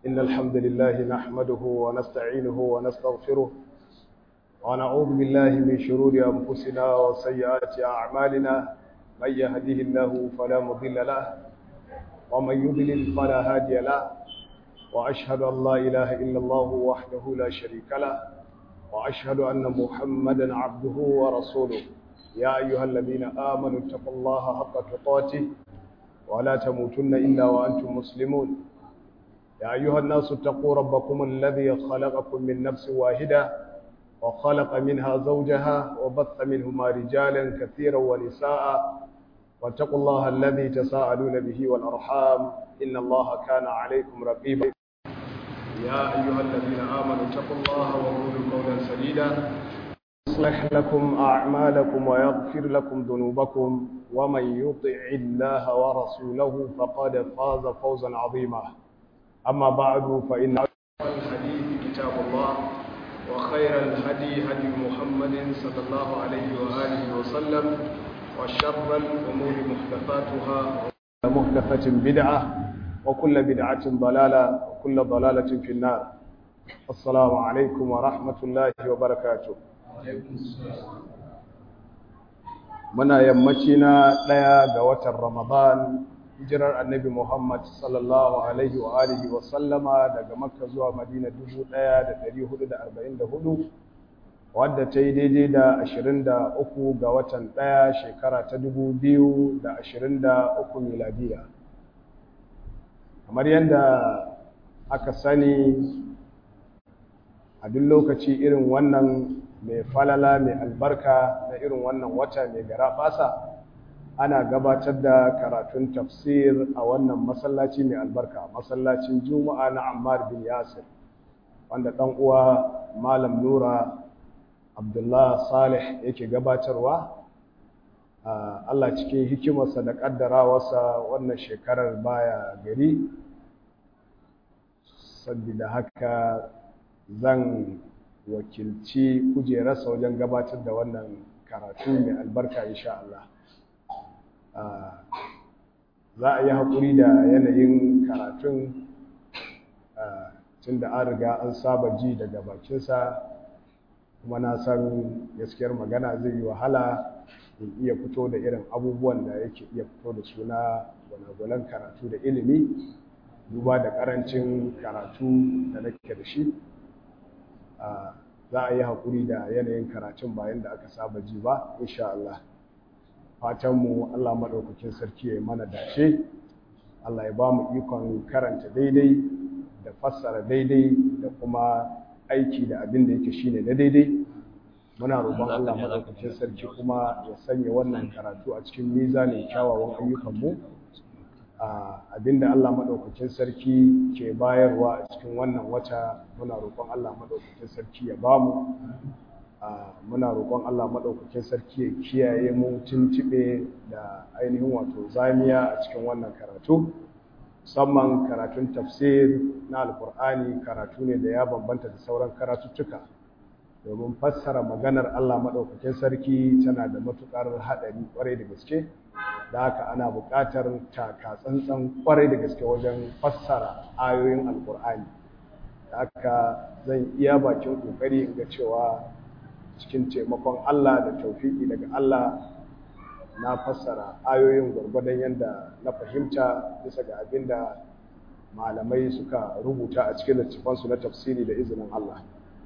إن الحمد لله نحمده ونستعينه ونستغفره ونعوذ بالله من شرور أنفسنا وسيئات أعمالنا من يهده الله فلا مضل له ومن يضلل فلا هادي له وأشهد أن لا إله إلا الله وحده لا شريك له وأشهد أن محمدا عبده ورسوله يا أيها الذين آمنوا اتقوا الله حق تقاته ولا تموتن إلا وأنتم مسلمون يا أيها الناس اتقوا ربكم الذي خلقكم من نفس واحدة وخلق منها زوجها وبث منهما رجالا كثيرا ونساء واتقوا الله الذي تساءلون به والأرحام إن الله كان عليكم رقيبا يا أيها الذين آمنوا اتقوا الله وقولوا قولا سديدا يصلح لكم أعمالكم ويغفر لكم ذنوبكم ومن يطع الله ورسوله فقد فاز فوزا عظيما أما بعد فإن الحديث كتاب الله وخير الهدي هدي محمد صلى الله عليه وآله وسلم وشر الأمور محدثاتها محدثة بدعة وكل بدعة ضلالة وكل ضلالة في النار السلام عليكم ورحمة الله وبركاته muna yammaci na ɗaya ga watan ramadan hijirar annabi muhammad sallallahu alaihi wa alihi wa sallama daga makka zuwa madina 1444 wadda ta yi daidai da 23 ga watan ɗaya shekara ta 2023 miladiya kamar yadda aka sani a duk lokaci irin wannan mai falala mai albarka na irin wannan wata mai gara basa ana gabatar da karatun tafsir a wannan masallaci mai albarka masallacin juma'a na ammar bin yasir wanda ɗan uwa malam nura abdullah salih yake gabatarwa allah cikin hikimarsa da ƙaddarawarsa wannan shekarar baya gari saboda haka zan wakilci kujerarsa wajen gabatar da wannan karatu mai albarka insha Allah za a yi haƙuri da yanayin karatun tun da an riga an saba ji daga bakinsa kuma na san gaskiyar magana zai yi wahala in iya fito da irin abubuwan da yake iya fito da suna gwanagwalan karatu da ilimi duba da ƙarancin karatu da nake da shi za a yi haƙuri da yanayin karatun bayan da aka saba ji ba insha Allah fatanmu Allah maɗaukakin sarki ya yi mana dace Allah ya ba mu ikon karanta daidai da fassara daidai da kuma aiki da abin da yake shine na daidai muna roƙon Allah maɗaukakin sarki kuma ya sanya wannan karatu a cikin mizanin kyawawan ayyukanmu abinda Allah maɗaukakin sarki ke bayarwa a cikin wannan wata muna roƙon Allah maɗaukakin sarki ya bamu muna roƙon Allah maɗaukakin sarki ya kiyaye mu tuntuɓe da ainihin wato zamiya a cikin wannan karatu musamman karatun tafsir na alkur'ani karatu ne da ya bambanta da sauran karatuttuka domin fassara maganar Allah maɗaukakin sarki tana da matuƙar haɗari ƙwarai da gaske da haka ana buƙatar taka tsantsan ƙwarai da gaske wajen fassara ayoyin alkur'ani da haka zan iya bakin ƙoƙari in ga cewa cikin taimakon Allah da taufiƙi daga Allah na fassara ayoyin gwargwadon yadda na fahimta bisa ga abin da malamai suka rubuta a cikin littafansu na tafsiri da izinin Allah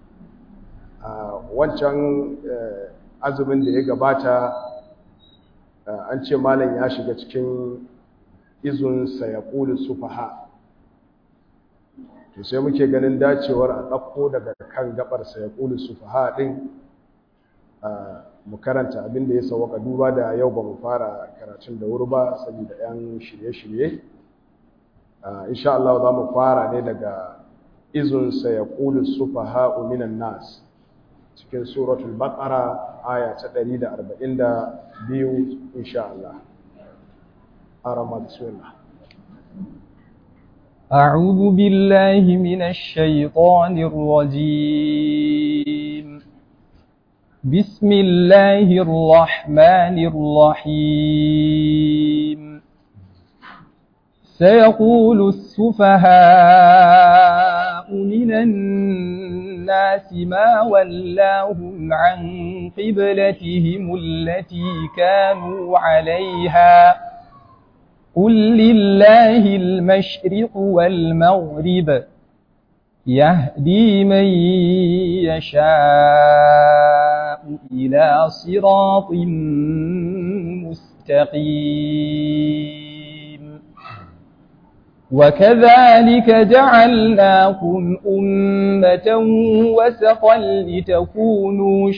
wancan azumin da ya gabata an ce malam ya shiga cikin izun sayaqulu sufaha to sai muke ganin dacewar a ɗauko daga kan gabar sayaqulu sufaha din mu karanta abin da ya sawaka duba da yau ba mu fara karatun da wuri ba saboda yan shirye-shirye insha Allah za mu fara ne daga izun sayaqulu sufaha minan nas cikin suratul baqara aya ta 142 insha Allah arama bismillah أعوذ بالله من الشيطان الرجيم بسم الله الرحمن الرحيم سيقول السفهاء ما ولاهم عن قبلتهم التي كانوا عليها قل لله المشرق والمغرب يهدي من يشاء إلى صراط مستقيم وكذلك جعلناكم أمة وسطا لتكونوا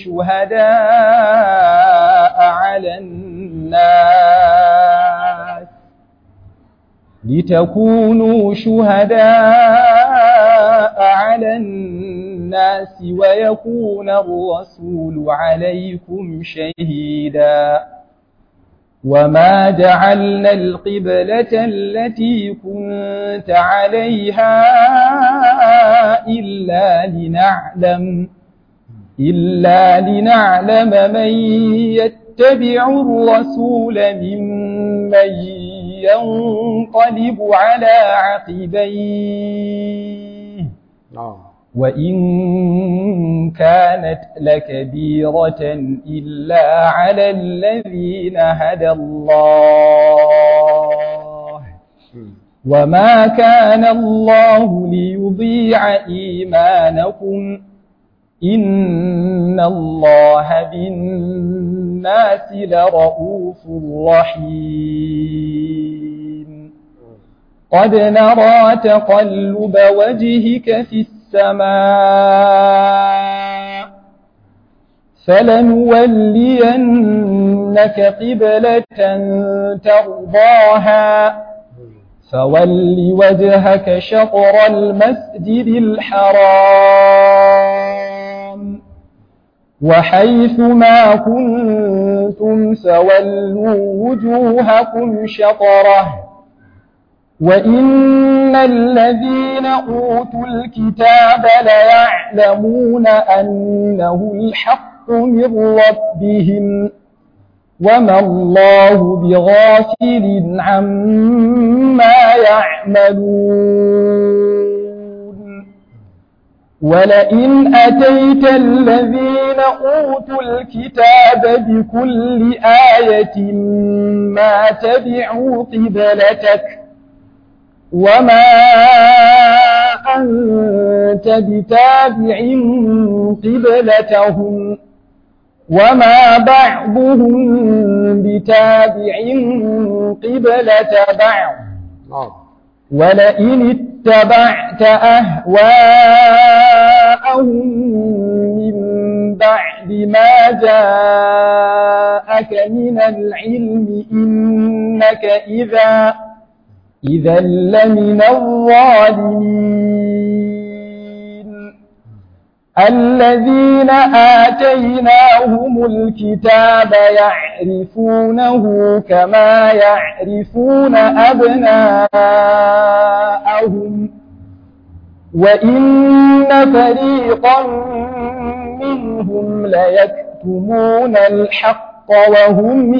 شهداء على الناس لتكونوا شهداء على الناس ويكون الرسول عليكم شهيدا وما جعلنا القبلة التي كنت عليها إلا لنعلم إلا لنعلم من يتبع الرسول ممن ينقلب على عقبيه وإن كانت لكبيرة إلا على الذين هدى الله وما كان الله ليضيع إيمانكم إن الله بالناس لرؤوف رحيم قد نرى تقلب وجهك في السماء فلنولينك قبلة ترضاها فول وجهك شطر المسجد الحرام وحيث ما كنتم فولوا وجوهكم شطره وإن الذين أوتوا الكتاب ليعلمون أنه الحق من ربهم وما الله بغافل عما يعملون ولئن أتيت الذين أوتوا الكتاب بكل آية ما تبعوا قبلتك وما أنت بتابع قبلتهم وما بعضهم بتابع قبلة بعض ولئن اتبعت أهواءهم من بعد ما جاءك من العلم إنك إذا إذا لمن الظالمين الذين آتيناهم الكتاب يعرفونه كما يعرفون أبناءهم وإن فريقا منهم ليكتمون الحق وهم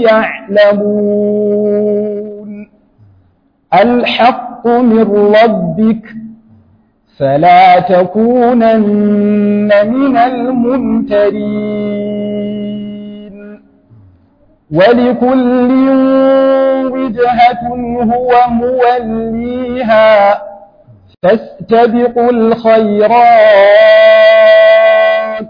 يعلمون الحق من ربك فلا تكونن من الممترين ولكل وجهة هو موليها فاستبقوا الخيرات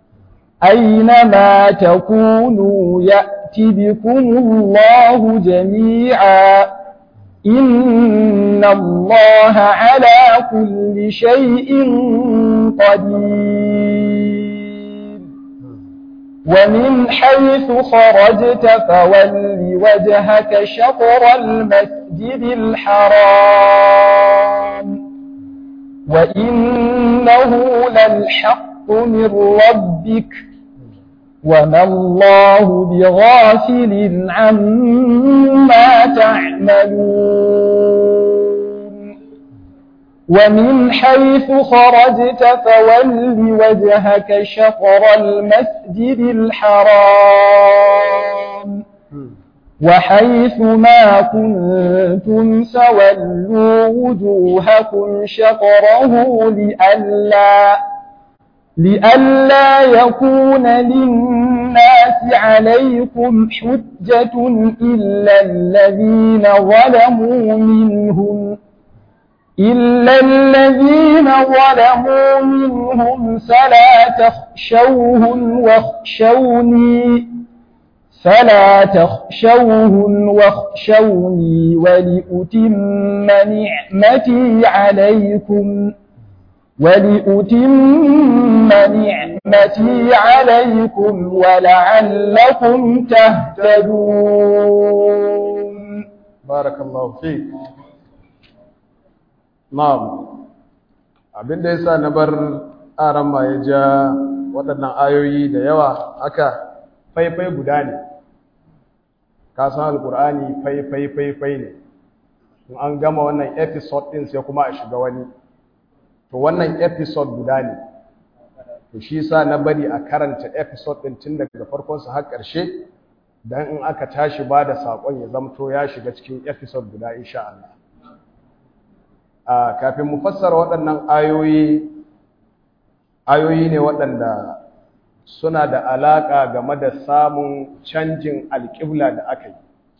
أينما تكونوا يأت بكم الله جميعا إن الله على كل شيء قدير ومن حيث خرجت فول وجهك شطر المسجد الحرام وإنه للحق من ربك وما الله بغافل عما تعملون ومن حيث خرجت فول وجهك شطر المسجد الحرام وحيث ما كنتم فولوا وجوهكم شطره لئلا لئلا يكون للناس عليكم حجة إلا الذين ظلموا منهم إلا الذين ظلموا منهم فلا تخشوهم واخشوني فلا تخشوهم واخشوني ولأتم نعمتي عليكم ولأتم نعمتي عليكم ولعلكم تهتدون بارك الله فيك na'am abin da yasa na bar aran ma ya ja waɗannan ayoyi da yawa haka faifai guda ne ka san alkur'ani faifai faifai ne in an gama wannan episode din sai kuma a shiga wani to wannan episode guda ne to shi yasa na bari a karanta episode din tun daga farkon sa har ƙarshe dan in aka tashi ba da sakon ya zamto ya shiga cikin episode guda insha Allah a kafin mu fassara waɗannan ayoyi ayoyi ne waɗanda suna da alaƙa game da samun canjin alƙibla da aka yi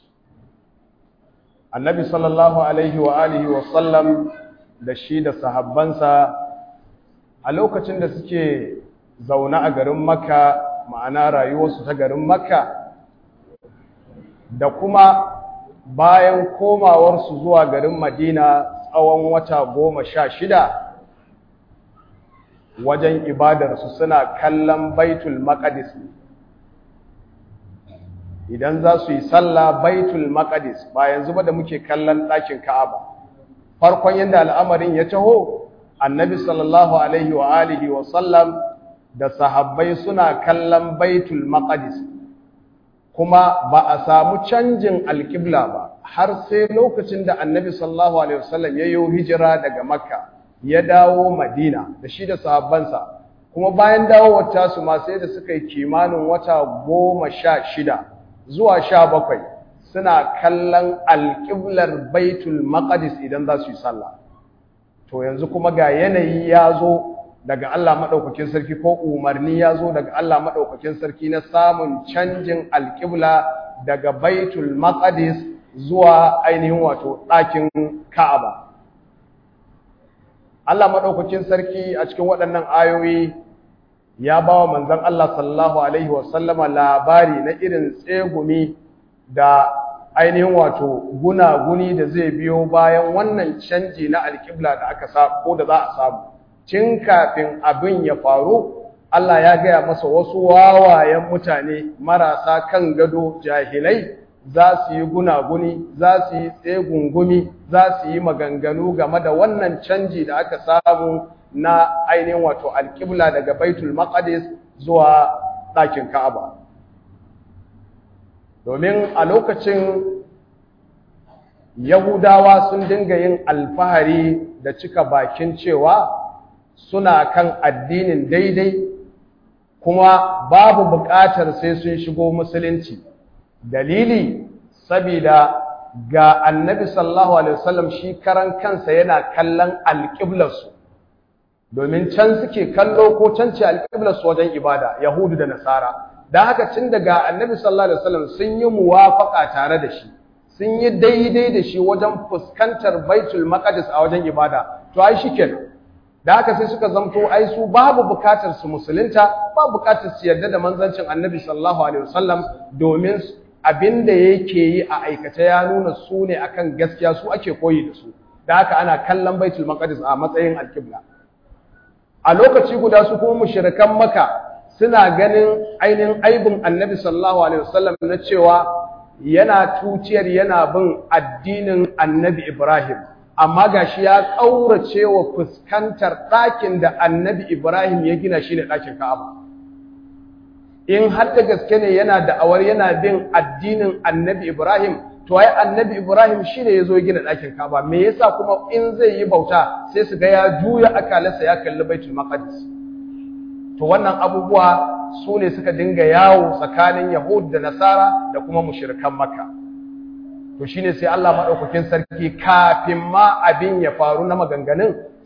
annabi sallallahu alaihi wa alihi wa sallam da shi da sahabbansa a lokacin da suke zaune a garin makka ma'ana rayuwarsu ta garin makka da kuma bayan komawarsu zuwa garin madina tsawon wata goma sha shida wajen ibadarsu suna kallon baitul maqdis idan za su yi sallah baitul maqdis ba yanzu ba da muke kallon ɗakin ka'aba farkon yadda al'amarin ya taho annabi sallallahu alaihi wa alihi wa sallam da sahabbai suna kallon baitul maqdis kuma ba a samu canjin alƙibla ba har sai lokacin da annabi sallallahu alaihi wasallam ya yi hijira daga makka ya dawo madina da shi da sahabbansa kuma bayan dawowar tasu ma sai da suka yi kimanin wata goma sha shida zuwa sha bakwai suna kallon alƙiblar baitul maqdis idan za su yi sallah to yanzu kuma ga yanayi ya zo daga Allah maɗaukakin sarki ko umarni ya zo daga Allah maɗaukakin sarki na samun canjin alƙibla daga baitul maqdis zuwa ainihin wato ɗakin ka'aba Allah maɗaukakin sarki a cikin waɗannan ayoyi ya ba wa manzon Allah sallallahu alaihi wasallama labari na irin tsegumi da ainihin wato gunaguni da zai biyo bayan wannan canji na alƙibla da aka sa ko da za a samu tun kafin abin ya faru Allah ya gaya masa wasu wawayen mutane marasa kan gado jahilai za su yi gunaguni za su yi tsegungumi za su yi maganganu game da wannan canji da aka samu na ainihin wato alƙibla daga baitul maqdis zuwa ɗakin ka'aba domin a lokacin yahudawa sun dinga yin alfahari da cika bakin cewa suna kan addinin daidai kuma babu buƙatar sai sun shigo musulunci dalili sabida ga annabi sallallahu alaihi wasallam shi karan kansa yana kallon alƙiblarsu domin can suke kallo ko can ce alƙiblarsu wajen ibada yahudu da nasara don haka cin daga annabi sallallahu alaihi wasallam sun yi muwafaƙa tare da shi sun yi daidai da shi wajen fuskantar baitul maqdis a wajen ibada to ai shikenan da haka sai suka zamto ai su babu bukatar su musulunta babu bukatar su yarda da manzancin annabi sallallahu alaihi wasallam domin abinda yake yi a aikace ya nuna su ne akan gaskiya su ake koyi da su da haka ana kallon baitul maqdis a matsayin alqibla a lokaci guda su kuma mushrikan maka suna ganin ainihin aibin annabi sallallahu alaihi wasallam na cewa yana tuciyar yana bin addinin annabi ibrahim amma gashi ya ƙaurace wa fuskantar ɗakin da annabi Ibrahim ya gina shi ne ɗakin Ka'aba. In har da gaske ne yana da'awar yana bin addinin annabi Ibrahim, to ai annabi Ibrahim shi ne ya zo gina ɗakin Ka'aba, me yasa kuma in zai yi bauta sai su ga ya juya akalarsa ya kalli Baitul Maqdis. To wannan abubuwa su ne suka dinga yawo tsakanin Yahud da Nasara da kuma mushrikan Makka. to shine sai Allah madaukakin sarki kafin ma abin ya faru na maganganun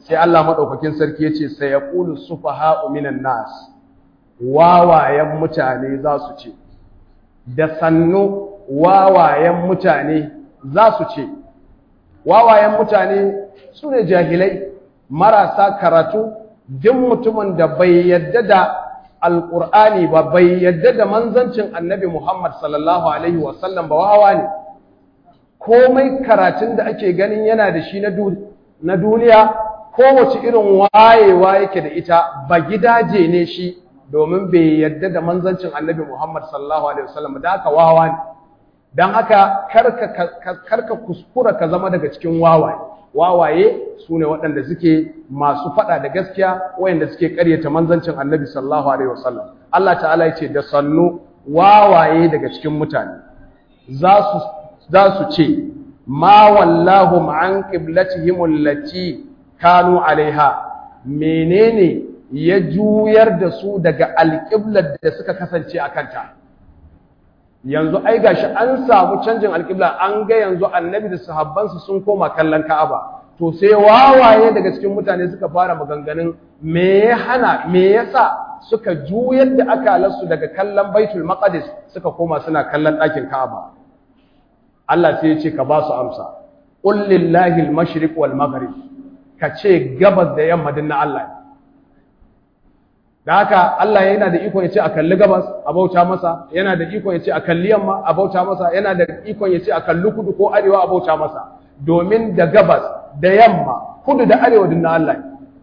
sai Allah madaukakin sarki yace sayaqulu sufaha'u minan nas wawayen mutane za su ce da sannu wawayen mutane za su ce wawayen mutane su ne jahilai marasa karatu duk mutumin da bai yadda da alƙur'ani ba bai yadda da manzancin annabi Muhammad sallallahu alaihi wasallam ba wawa ne komai karatun da ake ganin yana da shi na duniya kowace irin wayewa yake da ita ba gidaje ne shi domin bai yadda da manzancin annabi Muhammad sallallahu alaihi wasallam da aka wawa ne don haka karka kuskura ka zama daga cikin wawaye wawaye su ne waɗanda suke masu faɗa da gaskiya wayanda suke ƙaryata manzancin annabi sallallahu alaihi wasallam Allah ta'ala ya ce da sannu wawaye daga cikin mutane za su ce ma wallahu an qiblatihim allati kanu alaiha menene ya juyar da su daga alƙiblar da suka kasance a kanta yanzu ai gashi an samu canjin alƙibla an ga yanzu annabi da sahabbansu sun koma kallon Ka'aba to sai wawaye daga cikin mutane suka fara maganganun me ya hana me yasa suka juyar da akalarsu daga kallon Baitul Maqdis suka koma suna kallon ɗakin Ka'aba Allah sai ya ce ka ba su amsa qul lillahi al-mashriq wal maghrib ka ce gabas da yamma din na Allah da haka Allah yana da iko ya ce a kalli gabas a bauta masa yana da iko ya ce a kalli yamma a bauta masa yana da iko ya ce a kalli kudu ko arewa a bauta masa domin da gabas da yamma kudu da arewa din na Allah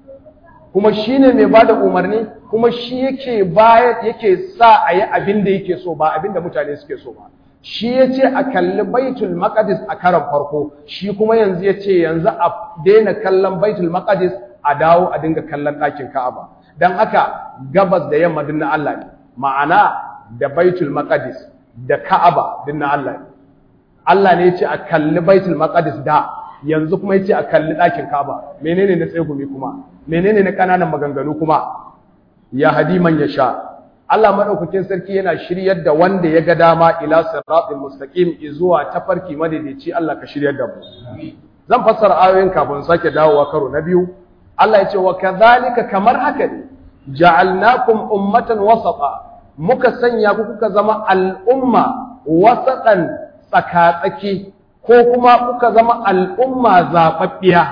kuma shine mai bada umarni kuma shi yake bayar yake sa a yi abin da yake so ba abin da mutane suke so ba shi ya ce a kalli baitul maqdis a karan farko shi kuma yanzu ya ce yanzu a daina kallon baitul maqdis a dawo a dinga kallon ɗakin ka'aba don haka gabas da yamma din na Allah ne ma'ana da baitul maqdis da ka'aba din na Allah ne Allah ne ya ce a kalli baitul maqdis da yanzu kuma ya ce a kalli ɗakin ka'aba menene na tsegumi kuma menene na ƙananan maganganu kuma ya hadi man ya sha Allah madaukakin sarki yana shiryar da wanda ya ga dama ila siratal mustaqim zuwa tafarki madaidaici Allah ka shiryar da mu zan fassara ayoyin kafin sake dawowa karo na biyu Allah ya ce wa kadhalika kamar haka ne ja'alnakum ummatan wasata muka sanya ku kuka zama al'umma wasatan tsakatsaki ko kuma kuka zama al'umma zababbiya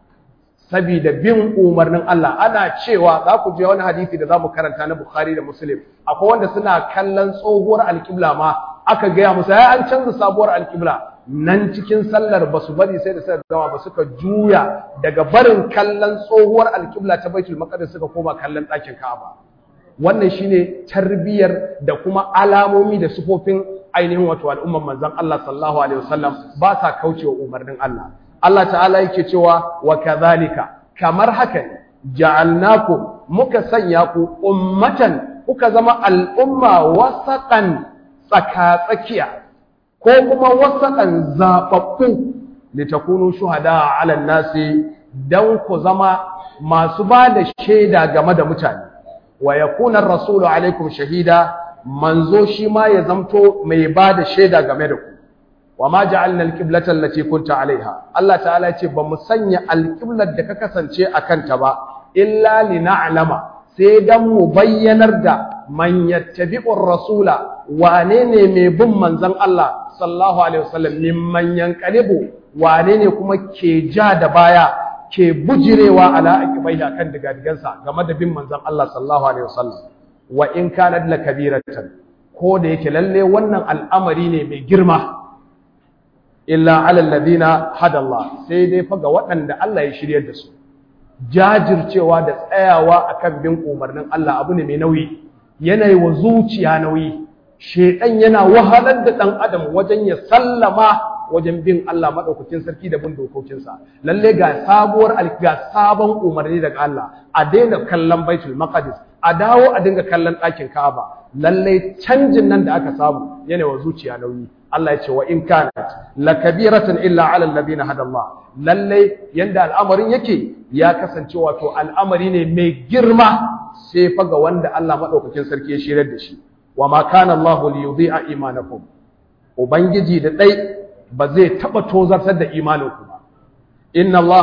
saboda bin umarnin Allah ana cewa za ku je wani hadisi da za mu karanta na Bukhari da Muslim akwai wanda suna kallon tsohuwar alƙibla ma aka gaya musu ya an canza sabuwar alƙibla nan cikin sallar ba su bari sai da suka gama ba suka juya daga barin kallon tsohuwar alƙibla ta Baitul Maqdis suka koma kallon ɗakin Ka'aba wannan shine tarbiyar da kuma alamomi da sufofin ainihin wato al'umman manzon Allah sallallahu alaihi wasallam ba sa kaucewa umarnin Allah Allah ta'ala yake cewa wa kadhalika kamar haka ne ja'alnakum muka sanya ku ummatan kuka zama al'umma wasaqan tsaka-tsakiya ko kuma wasaqan zababbu litakunu shuhada 'ala nasi dan ku zama masu ba da shaida game da mutane wa yakuna ar-rasulu 'alaykum shahida manzo shi ma ya zamto mai ba da shaida game da ku wa ma ja'alna al-qiblata allati kunta 'alayha Allah ta'ala ya ce ba mu sanya al-qiblar da ka kasance akan ta ba illa lina'lama sai dan mu bayyanar da man yattabi'ur rasula wane ne mai bin manzon Allah sallallahu alaihi wasallam mimman yanqalibu wane ne kuma ke ja da baya ke bujirewa ala aqibaiha kan digadigansa game da bin manzon Allah sallallahu alaihi wasallam wa in kanat lakabiratan ko da yake lalle wannan al'amari ne mai girma illa alal ladina hada Allah sai dai fa ga waɗanda Allah ya shiryar da su jajircewa da tsayawa akan bin umarnin Allah abu ne mai nauyi yanayi wa zuciya nauyi shedan yana wahalar da dan adam wajen ya sallama wajen bin Allah madaukakin sarki da bin dokokinsa lalle ga sabuwar ga sabon umarni daga Allah a daina kallon Baitul Maqdis a dawo a dinga kallon ɗakin Ka'aba lalle canjin nan da aka samu yana wa zuciya nauyi Allah ya ce wa in kanat lakabiratan illa ala alladhina hada Allah lalle yanda al'amarin yake ya kasance wato al'amari ne mai girma sai fa ga wanda Allah madaukakin sarki ya shirar da shi wa ma kana Allah li yudhi'a imanakum ubangiji da dai ba zai taba tozartar da imaninku ba inna Allah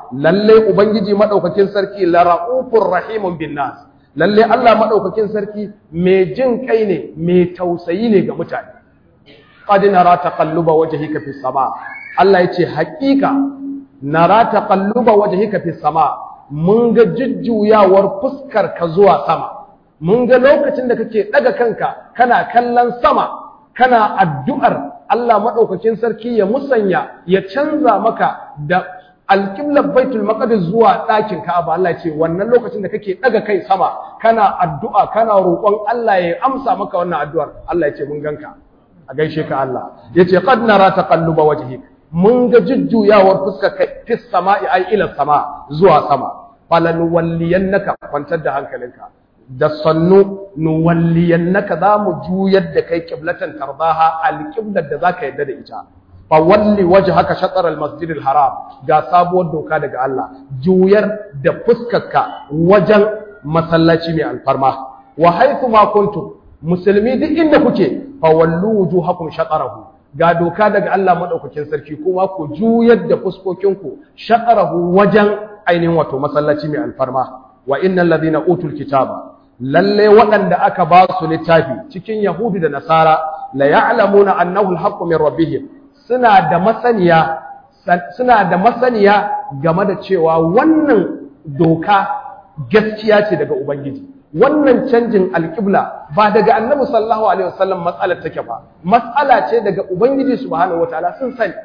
lalle ubangiji madaukakin sarki la raufur rahimun bin nas lalle Allah madaukakin sarki mai jin kai ne mai tausayi ne ga mutane qad nara taqalluba wajhika fis sama Allah yace haƙiƙa nara taqalluba wajhika fis sama mun ga jujjuyawar fuskar ka zuwa sama mun ga lokacin da kake daga kanka kana kallon sama kana addu'ar Allah madaukakin sarki ya musanya ya canza maka da alƙiblar baitul maqdis zuwa ɗakin Ka'aba Allah ce wannan lokacin da kake daga kai sama kana addu'a kana roƙon Allah ya amsa maka wannan addu'ar Allah ya ce mun ganka a gaishe ka Allah yace qad nara taqalluba wajhik mun ga jujjuyawar fuskar kai fis sama'i ay ila sama zuwa sama falan walliyannaka kwantar da hankalinka da sannu nuwalliyannaka za mu juyar da kai qiblatan tardaha alqiblar da zaka yadda da ita fa walli wajhaka shatr almasjid alharam ga sabuwar doka daga Allah juyar da fuskarka wajen masallaci mai alfarma wa haythu ma kuntum musulmi duk inda kuke fa wallu wujuhakum shatrahu ga doka daga Allah madaukakin sarki kuma ku juyar da fuskokinku shatrahu wajen ainihin wato masallaci mai alfarma wa innal ladina utul kitaba lalle waɗanda aka ba su littafi cikin Yahudi da Nasara la ya'lamuna annahu al-haqqu min rabbihim suna da masaniya suna da masaniya game da cewa wannan doka gaskiya ce daga ubangiji wannan canjin alƙibla ba daga annabi sallallahu alaihi wasallam matsalar take ba matsala ce daga ubangiji subhanahu wataala sun sani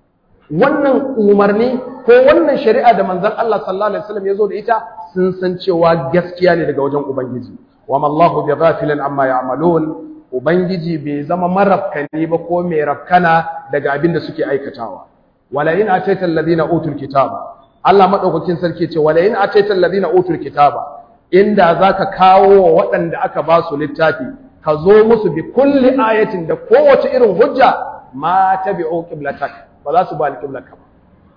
wannan umarni ko wannan shari'a da manzon Allah sallallahu alaihi wasallam ya zo da ita sun san cewa gaskiya ne daga wajen ubangiji wa mallahu bi ghafilin amma ya'malun ubangiji bai zama marafkani ba ko mai rafkana daga abin da suke aikatawa wala in ataita alladhina utul kitaba Allah madaukakin sarki ce wala in ataita alladhina utul kitaba inda zaka kawo wa waɗanda aka ba su littafi ka zo musu bi kulli ayatin da kowace irin hujja ma tabi'u qiblatak ba za su ba alqiblaka ba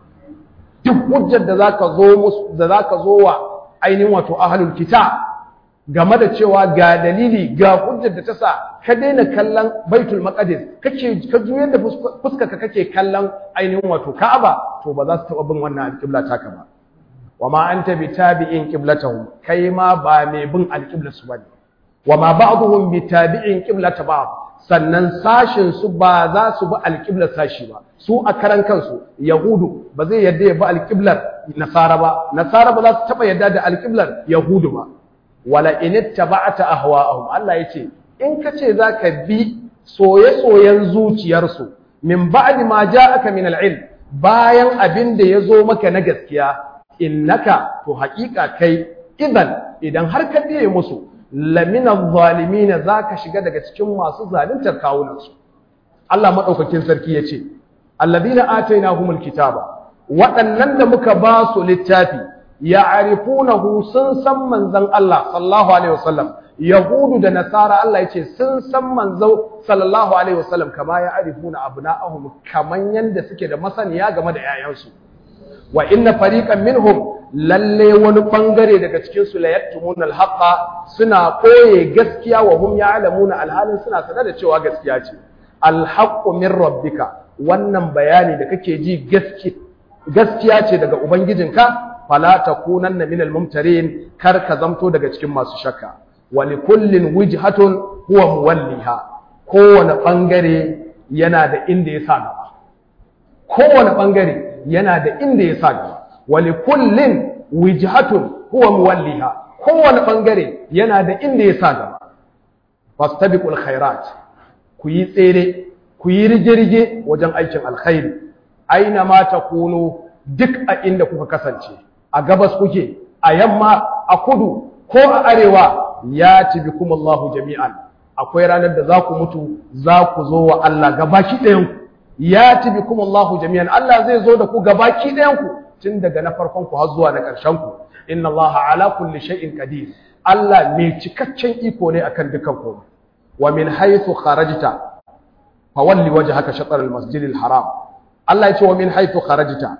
duk hujjar da zaka zo musu da zaka zo wa ainihin wato ahlul kitab game da cewa ga dalili ga hujjar da ta sa ka daina kallon baitul maqdis kake ka juyar da fuskarka kake kallon ainihin wato ka'aba to ba za su taba bin wannan alqibla taka ba wa ma anta bitabi'in qiblatahum kai ma ba mai bin alqibla su bane wa ma ba'dhum bitabi'in qiblata ba'd sannan sashin su ba za su bi alqibla sashi ba su a karan kansu yahudu ba zai yadda ya bi alqiblar nasara ba nasara ba za su taba yadda da alqiblar yahudu ba wala in ittaba'ta ahwa'ahum Allah yace in kace zaka bi soye-soyen zuciyarsu min ba'di ma ja'aka min al-ilm bayan abin da yazo maka na gaskiya innaka to haƙiƙa kai idan idan har ka biye musu lamina zalimin zaka shiga daga cikin masu zaluntar kawunansu Allah madaukakin sarki yace alladhina atainahumul kitaba waɗannan da muka ba su littafi ya'rifunahu sun san manzon Allah sallallahu alaihi wasallam yahudu da nasara Allah yace sun san manzo sallallahu alaihi wasallam kama ya'rifuna abna'ahum kaman yanda suke da masaniya game da yayansu wa inna fariqan minhum lalle wani bangare daga cikin su la yaktumuna al-haqqa suna koye gaskiya wa hum ya'lamuna alhalin suna sanar da cewa gaskiya ce al-haqqu min rabbika wannan bayani da kake ji gaskiya ce daga ubangijinka fala takunanna minal mumtarin kar ka zamto daga cikin masu shakka wa likullin wijhatun huwa muwalliha kowane bangare yana da inda ya sa gaba kowane bangare yana da inda ya sa gaba wa likullin wijhatun huwa muwalliha kowane bangare yana da inda ya sa gaba fastabiqul khairat ku yi tsere ku yi rige-rige wajen aikin alkhairi aina ma takunu duk a inda kuka kasance a gabas kuke a yamma a kudu ko a arewa ya tibi kuma Allahu jami'an akwai ranar da za ku mutu za ku zo wa Allah gabaki ɗayanku ya tibi kuma Allahu jami'an Allah zai zo da ku gabaki ɗayanku tun daga na farkon ku har zuwa na ƙarshen ku inna Allah ala kulli shay'in qadir Allah mai cikakken iko ne akan dukan komai wa min haythu kharajta fawalli wajhaka shatr al-masjid al-haram Allah ya ce wa min haythu kharajta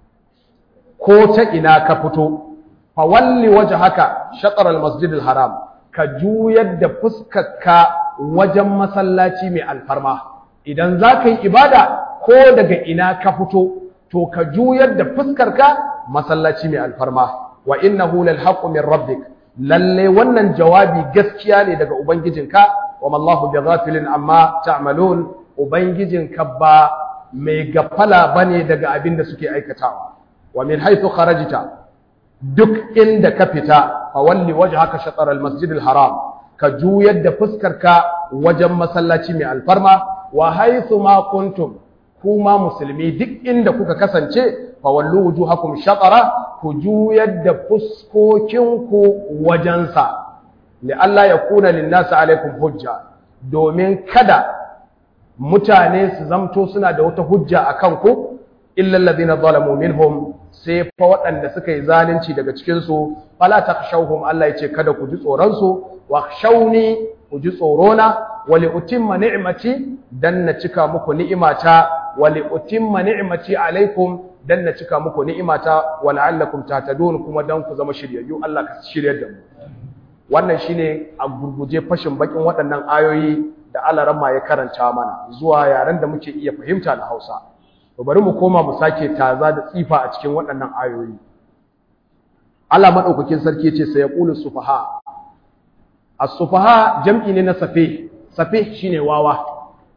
ko ta ina ka fito fa walli wajhaka shatr al-masjid al-haram ka juyar da fuskarka wajen masallaci mai alfarma idan za ka yi ibada ko daga ina ka fito to ka juyar da fuskarka masallaci mai alfarma wa innahu lal haqqu min rabbik lalle wannan jawabi gaskiya ne daga ubangijinka wa mallahu bighafilin amma ta'malun ubangijinka ba mai gafala bane daga abin da suke aikatawa wa min haythu kharajta duk inda ka fita fa walli wajhaka shatr al masjid al haram ka juyar da fuskarka wajen masallaci mai alfarma wa haythu ma kuntum kuma musulmi duk inda kuka kasance fa wallu wujuhakum shatara ku juyar da fuskokinku wajensa li Allah ya kuna linnasi alaikum hujja domin kada mutane su zamto suna da wata hujja a kanku illa alladhina zalamu minhum sai fa waɗanda suka yi zalunci daga cikin su fala takhshawhum Allah ya ce kada ku ji tsoron su wakhshawni ku ji tsorona wa li utimma ni'mati dan na cika muku ni'imata wa li utimma ni'mati alaikum dan na cika muku ni'imata wa la'allakum tahtadun kuma dan ku zama shiryayyu Allah ka shiryar da mu wannan shine a gurguje fashin bakin waɗannan ayoyi da Alarama ya karanta mana zuwa yaren da muke iya fahimta da Hausa to bari mu koma mu sake taza da tsifa a cikin waɗannan ayoyi Allah madaukakin sarki yace sai yaqulu sufaha as-sufaha jam'i ne na safe safe shine wawa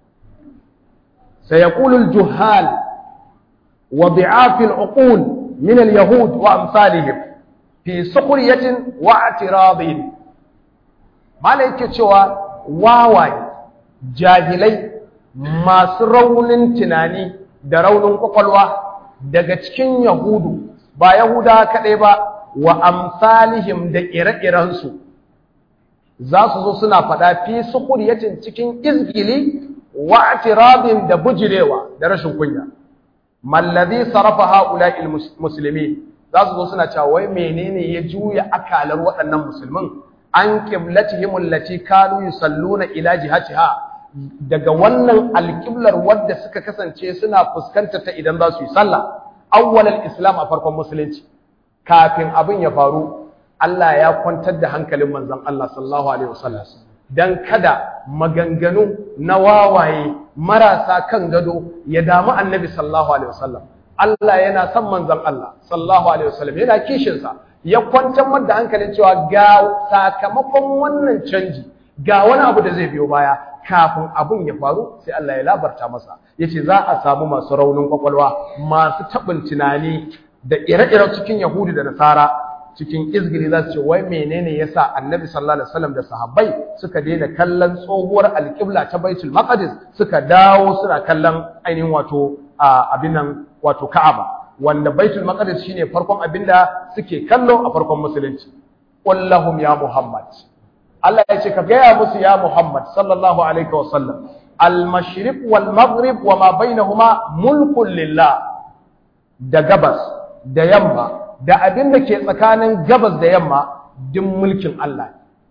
sai yaqulu al-juhal wa bi'af al-uqul min al-yahud wa amsalihim fi sukhriyatin wa i'tiradin malaike cewa wawaye jahilai masu raunin tunani da raunin kwakwalwa daga cikin yahudu ba yahuda kaɗai ba wa amsalihim da ire-irensu za su zo suna faɗa fi sukuriyacin cikin izgili wa atirabin da bujirewa da rashin kunya mallazi sarafa haula'il musulmi za su zo suna cewa wai menene ya juya akalar waɗannan musulmin an qiblatihim allati kanu yusalluna ila jihatiha daga wannan alƙiblar wadda suka kasance suna fuskantar ta idan za su yi sallah awwalal islam a farkon musulunci kafin abin ya faru Allah ya kwantar da hankalin manzon Allah sallallahu alaihi wasallam dan kada maganganu na wawaye marasa kan gado ya damu annabi sallallahu alaihi wasallam Allah yana son manzon Allah sallallahu alaihi wasallam yana kishin sa ya kwantar da hankalin cewa ga sakamakon wannan canji ga wani abu da zai biyo baya kafin abun ya faru sai Allah ya labarta masa yace za a samu masu raunin kwakwalwa masu tabin tunani da ire-ire cikin Yahudi da Nasara cikin izgiri za su ce wai menene yasa Annabi sallallahu alaihi wasallam da sahabbai suka daina kallon tsohuwar alƙibla ta Baitul Maqdis suka dawo suna kallon ainihin wato abin nan wato Ka'aba wanda Baitul Maqdis shine farkon abinda suke kallo a farkon musulunci qul ya Muhammad Allah ya ce ka gaya musu ya Muhammad sallallahu alaihi wa sallam al-mashriq wal maghrib wa ma bainahuma mulkun lillah da gabas da yamma da abin da ke tsakanin gabas da yamma din mulkin Allah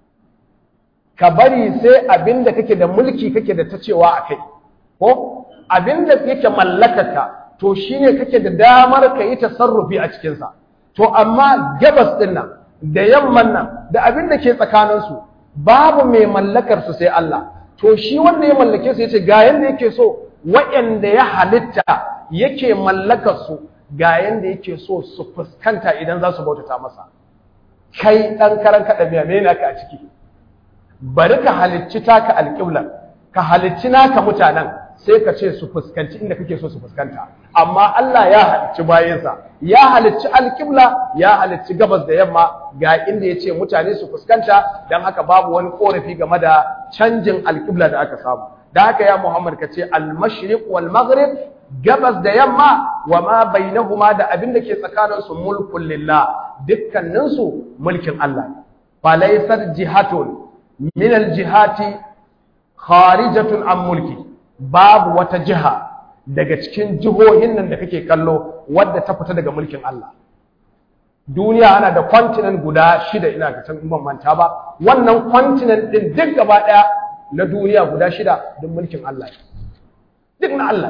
ka bari sai abin da kake da mulki kake da ta cewa akai ko abin da yake mallakarka to shine kake da damar ka yi tasarrufi a cikin sa to amma gabas din nan da yamman nan da abin da ke tsakaninsu babu mai mallakar su sai Allah to shi wanda ya mallake su yace ga yanda yake so waɗanda ya halitta yake mallakar su ga yanda yake so su fuskanta idan za su bautata masa kai dan karan kada biya me naka a ciki bari ka halicci taka alƙibla ka halicci naka mutanen sai ka ce su fuskanci inda kake so su fuskanta amma Allah ya halicci bayansa ya halicci alƙibla ya halicci gabas da yamma ga inda ya ce mutane su fuskanta don haka babu wani korafi game da canjin alƙibla da aka samu da haka ya Muhammad ka ce al-mashriq wal maghrib gabas da yamma wa ma bainahuma da abin da ke tsakanin su mulkun lillah dukkanin su mulkin Allah fa laysat jihatun min al-jihati kharijatun an mulki babu wata jiha daga cikin jihohin nan da kake kallo wadda ta fita daga mulkin Allah duniya ana da continent guda shida ina ga can ban manta ba wannan continent din duk gaba daya na duniya guda shida duk mulkin Allah duk na Allah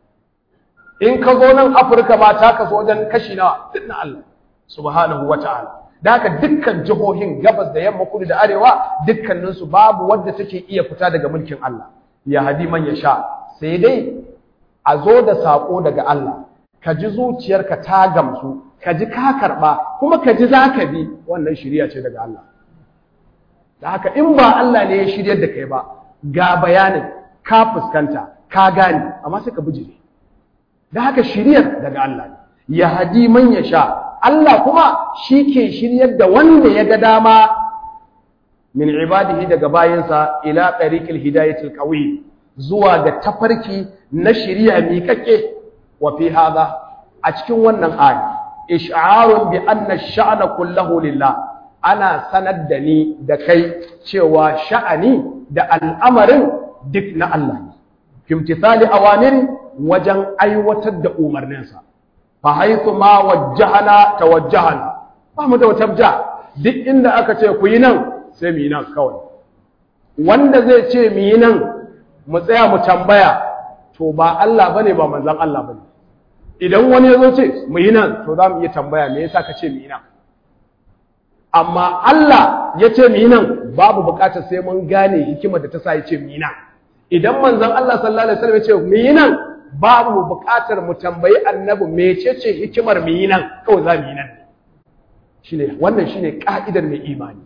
in ka zo nan Afirka ma ta kaso wajen kashi nawa duk na Allah subhanahu wata'ala da haka dukkan jihohin gabas da yamma kudu da arewa dukkaninsu babu wadda take iya fita daga mulkin Allah ya hadi man ya sha sai dai a zo da saƙo daga Allah ka ji zuciyarka ta gamsu ka ji ka karɓa kuma ka ji za ka bi wannan shirya ce daga Allah da haka in ba Allah ne ya shiryar da kai ba ga bayanin ka fuskanta ka gane amma sai ka bijire da haka shiryar daga Allah ne ya hadi man ya sha Allah kuma shi ke shiryar da wanda ya ga dama min ibadihi daga bayansa ila tariqil hidayatil qawi zuwa ga tafarki na shiriya miƙaƙe wa fi hada a cikin wannan aya ish'arun bi anna ash-sha'na kullahu lillah ana sanar da ni da kai cewa sha'ani da al'amarin duk na Allah ne kimtisali awamiri wajen aiwatar da umarninsa fa haythu ma wajjahana tawajjahana ba mu da wata duk inda aka ce ku yi nan sai mu yi nan kawai wanda zai ce mu yi nan mu tsaya mu tambaya to ba Allah bane ba manzon Allah bane idan wani ya zo ce mu yi nan to za mu iya tambaya me yasa ka ce mu yi nan amma Allah ya ce mu yi nan babu bukatar sai mun gane hikimar da ta sa ya ce mu yi nan idan manzon Allah sallallahu alaihi wasallam ya ce mu yi nan babu bukatar mu tambayi annabi mecece hikimar mu yi nan kawai za mu yi nan shine wannan shine ka'idar mai imani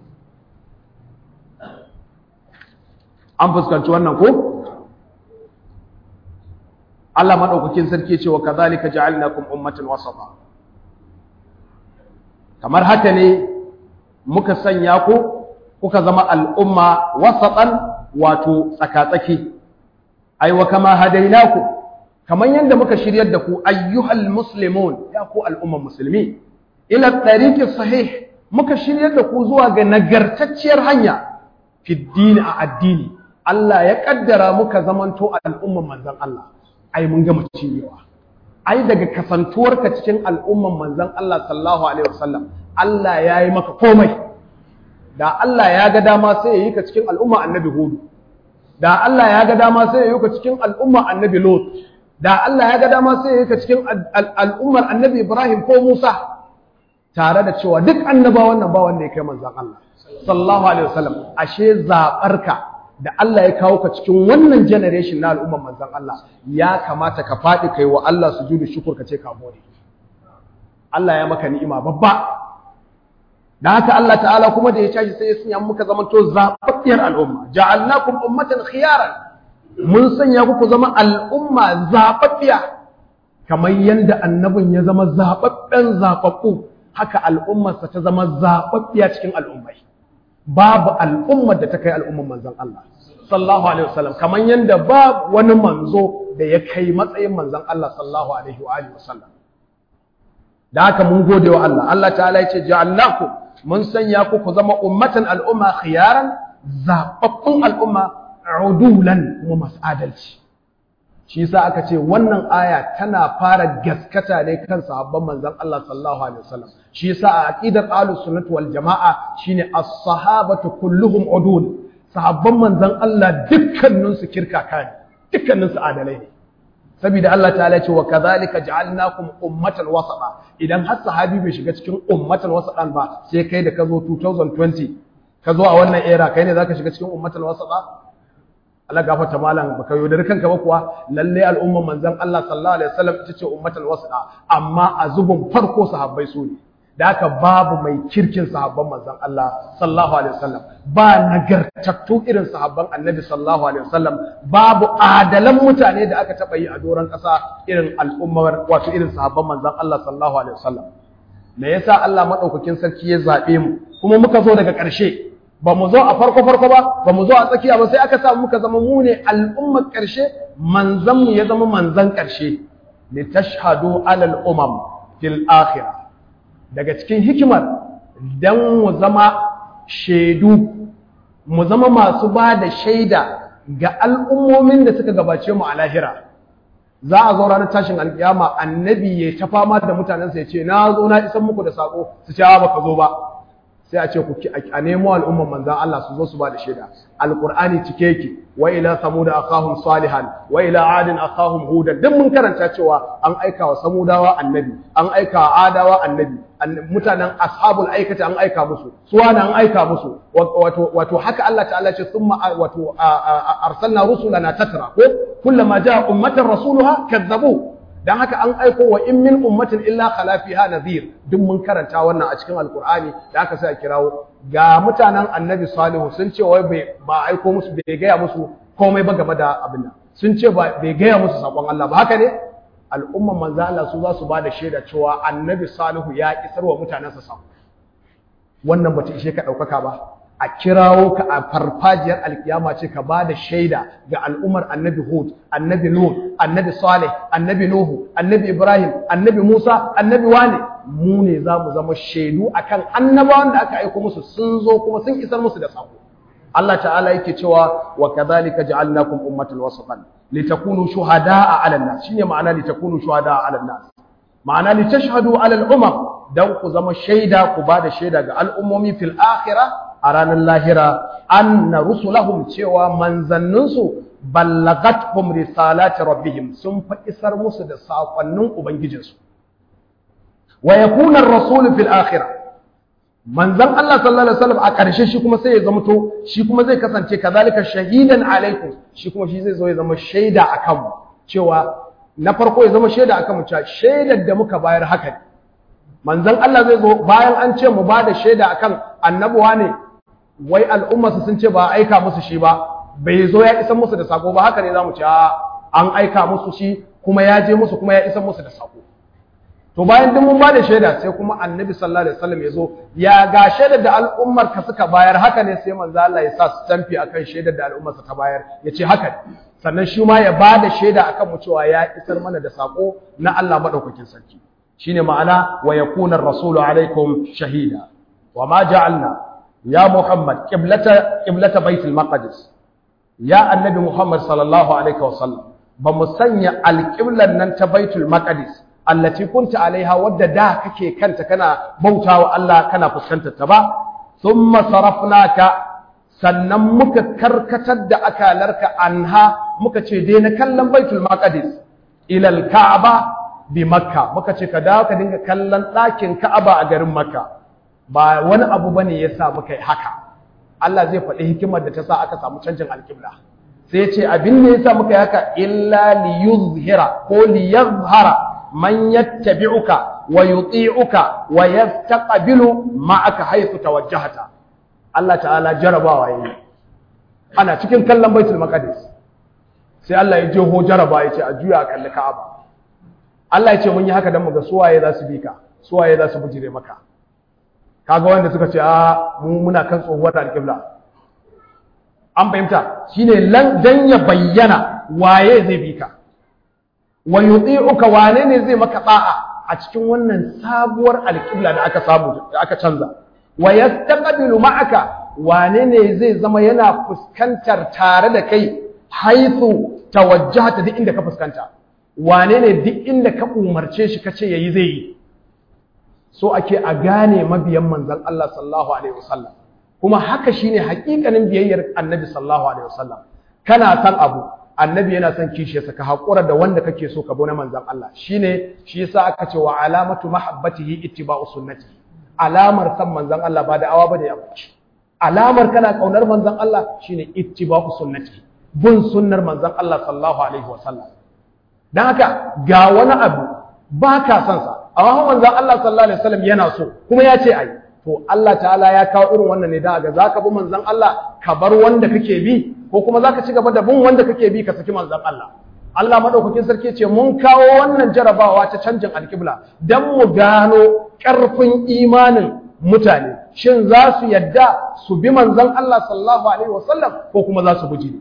an fuskanci wannan ko Allah madaukakin sarki ce wa kadhalika ja'alnakum ummatan wasata kamar haka ne muka sanya ku kuka zama al'umma wasatan wato tsakatsaki ai wa kama hadainaku kamar yadda muka shiryar da ku ayyuhal muslimun ya ku al'umman musulmi ila tariqi sahih muka shiryar da ku zuwa ga nagartacciyar hanya fi dini a addini Allah ya kaddara muka zamanto al'umman manzon Allah ai mun gama cinyewa ai daga kasantuwarka cikin al'umman manzon Allah sallallahu alaihi wasallam Allah ya yi maka komai da Allah ya ga dama sai ya yi ka cikin al'umma annabi Hud da Allah ya ga dama sai ya yi ka cikin al'umma annabi Lot da Allah ya ga dama sai ya yi ka cikin al'ummar annabi Ibrahim ko Musa tare da cewa duk annabawan nan ba wanda ya kai manzon Allah sallallahu alaihi wasallam ashe zabarka da Allah ya kawo ka cikin wannan generation na al'ummar manzon Allah ya kamata ka faɗi kai wa Allah sujudu shukur ka ce ka gode Allah ya maka ni'ima babba da haka Allah ta'ala kuma da ya tashi sai ya sanya muka zamanto zababbiyar al'umma ja'alnakum ummatan khiyaran mun sanya ku ku zama al'umma zababbiya kamar yanda annabin ya zama zababben zababbu haka al'ummarsa ta zama zababbiya cikin al'ummai babu al'ummar da ta kai al'ummar manzon Allah sallallahu alaihi wasallam kamar yanda babu wani manzo da ya kai matsayin manzon Allah sallallahu alaihi wa alihi wasallam da haka mun gode wa Allah Allah ta'ala yace ja'alnakum mun sanya ku ku zama ummatan al'umma khiyaran zababbun al'umma udulan kuma masu adalci shi yasa aka ce wannan aya tana fara gaskata ne kan sahabban manzon Allah sallallahu alaihi wasallam shi yasa a aqidar ahlus sunnah wal jamaa shine as-sahabatu kulluhum udul sahabban manzon Allah dukkanin su kirkaka ne dukkanin su adalai ne saboda Allah ta'ala ya ce wa kadhalika ja'alnakum ummatan wasata idan har sahabi bai shiga cikin ummatan wasatan ba sai kai da ka zo 2020 ka zo a wannan era kai ne zaka shiga cikin ummatan wasata Allah gafarta malam baka yaudari kanka ba kuwa lalle al'umman manzon Allah sallallahu alaihi wasallam ita ce ummatul wasata amma a zubun farko sahabbai su ne da haka babu mai kirkin sahabban manzon Allah sallallahu alaihi wasallam ba nagartattu irin sahabban annabi sallallahu alaihi wasallam babu adalan mutane da aka taba yi a doron kasa irin al'ummar wato irin sahabban manzon Allah sallallahu alaihi wasallam me yasa Allah madaukakin sarki ya zabe mu kuma muka zo daga ƙarshe ba mu zo a farko farko ba ba mu zo a tsakiya ba sai aka samu muka zama mu ne al'ummar ƙarshe manzon mu ya zama manzon ƙarshe li tashhadu alal umam fil akhirah daga cikin hikimar dan mu zama shaidu mu zama masu ba da shaida ga al'ummomin da suka gabace mu a lahira za a zo ranar tashin alkiyama annabi ya ta fama da mutanensa ya ce na zo na isan muku da sako su ce ba ka zo ba sai a ce ku a nemo al'umman manzan Allah su zo su ba da shaida alqur'ani cike yake wa ila samud akahum salihan wa ila adin akahum hudan duk mun karanta cewa an aika wa samudawa annabi an aika wa adawa annabi mutanen ashabul aikata an aika musu suwana an aika musu wato wato haka Allah ta'ala ce thumma wato arsalna rusulana tatra ko kullama jaa ummatan rasuluha kadzabu dan haka an aiko wa in min ummatin illa khala fiha nadhir duk mun karanta wannan a cikin alqur'ani da haka sai a kirawo ga mutanen annabi salihu sun ce wai bai ba aiko musu bai gaya musu komai ba game da abin nan sun ce ba bai gaya musu sakon Allah ba haka ne al'umman manzo Allah su za su ba da shaida cewa annabi salihu ya isar wa mutanensa sako wannan bata ishe ka ɗaukaka ba a kirawo ka a farfajiyar alkiyama ce ka ba da shaida ga al'ummar annabi hud annabi nuh annabi salih annabi nuhu annabi ibrahim annabi musa annabi wane mu ne za mu zama shaidu akan annabawan da aka aiko musu sun zo kuma sun isar musu da sako Allah ta'ala yake cewa wa kadhalika ja'alnakum ummatan wasatan litakunu shuhada'a 'alan nas shine ma'ana litakunu shuhada'a 'alan nas ma'ana litashhadu 'alal umam dan ku zama shaida ku ba da shaida ga al'ummomi fil akhirah a ranar lahira anna rusulahum cewa manzanninsu ballagathum risalati rabbihim sun fa isar musu da sakonnin ubangijinsu wa yakuna ar-rasul fil akhirah manzan Allah sallallahu alaihi wasallam a ƙarshe shi kuma sai ya zamto shi kuma zai kasance kazalika shahidan alaikum shi kuma shi zai zo ya zama shaida akan mu cewa na farko ya zama shaida akan mu cewa shaidar da muka bayar haka ne manzan Allah zai zo bayan an ce mu bada shaida akan annabuwa ne wai al'ummarsu sun ce ba aika musu shi ba bai zo ya isa musu da sako ba haka ne zamu ce an aika musu shi kuma ya je musu kuma ya isa musu da sako to bayan duk mun ba da shaida sai kuma annabi sallallahu alaihi wasallam ya zo ya ga shaidar da al'ummar ka suka bayar haka ne sai manzo Allah ya sa su tamfi akan shaidar da al'ummar ta bayar ya ce haka sannan shi ma ya ba da shaida akan mu cewa ya isar mana da sako na Allah madaukakin sarki shine ma'ana wa yakuna ar-rasulu alaikum shahida wa ma ja'alna ya muhammad qiblata qiblata baitul maqdis ya annabi muhammad sallallahu alaihi wasallam ba mu sanya alqiblan nan ta baitul maqdis allati kunta alaiha wadda da kake kanta kana bautawa Allah kana fuskantar ta ba thumma sarafnaka sannan muka karkatar da akalarka anha muka ce dai na kallon baitul maqdis ila al-ka'ba bi makka muka ce ka dawo ka dinga kallon ɗakin ka'aba a garin makka ba wani abu bane yasa muka yi haka Allah zai faɗi hikimar da ta sa aka samu canjin alƙibla sai ce abin da yasa muka yi haka illa li yuzhira ko li yazhara man yattabi'uka wa yuti'uka wa yastaqbilu ma'aka haythu tawajjahta Allah ta'ala jarabawa yayi ana cikin kallon baitul maqdis sai Allah ya jeho jaraba ya ce a juya a kalli ka'aba Allah ya ce mun yi haka dan mu ga suwaye za su bi ka suwaye za su bujire maka kaga wanda suka ce a mu muna kan tsohuwar alƙibla an fahimta shine lan dan ya bayyana waye zai bi ka wa yuti'uka wane ne zai maka da'a a cikin wannan sabuwar alƙibla da aka samu da aka canza wa yastaqbilu ma'aka wane ne zai zama yana fuskantar tare da kai haithu tawajjahta duk inda ka fuskanta wane ne duk inda ka umarce shi kace yayi zai yi so ake a gane mabiyan manzon Allah sallallahu alaihi wasallam kuma haka shine hakikanin biyayyar annabi sallallahu alaihi wasallam kana san abu annabi yana son kishiyarsa ka haƙura da wanda kake so ka bi na manzon Allah shine shi yasa aka ce wa alamatu mahabbatihi ittiba'u sunnati alamar san manzon Allah ba da awa bane ya bace alamar kana kaunar manzon Allah shine ittiba'u sunnati bin sunnar manzon Allah sallallahu alaihi wasallam dan haka ga wani abu ba ka son sa amma manzon Allah sallallahu alaihi wasallam yana so kuma ya ce ai to Allah ta'ala ya kawo irin wannan ne da ga zaka bi manzon Allah ka bar wanda kake bi ko kuma zaka ci gaba da bin wanda kake bi ka saki manzon Allah Allah madaukakin sarki ce mun kawo wannan jarabawa ta canjin alkibla dan mu gano karfin imanin mutane shin za su yadda su bi manzon Allah sallallahu alaihi wasallam ko kuma za su guji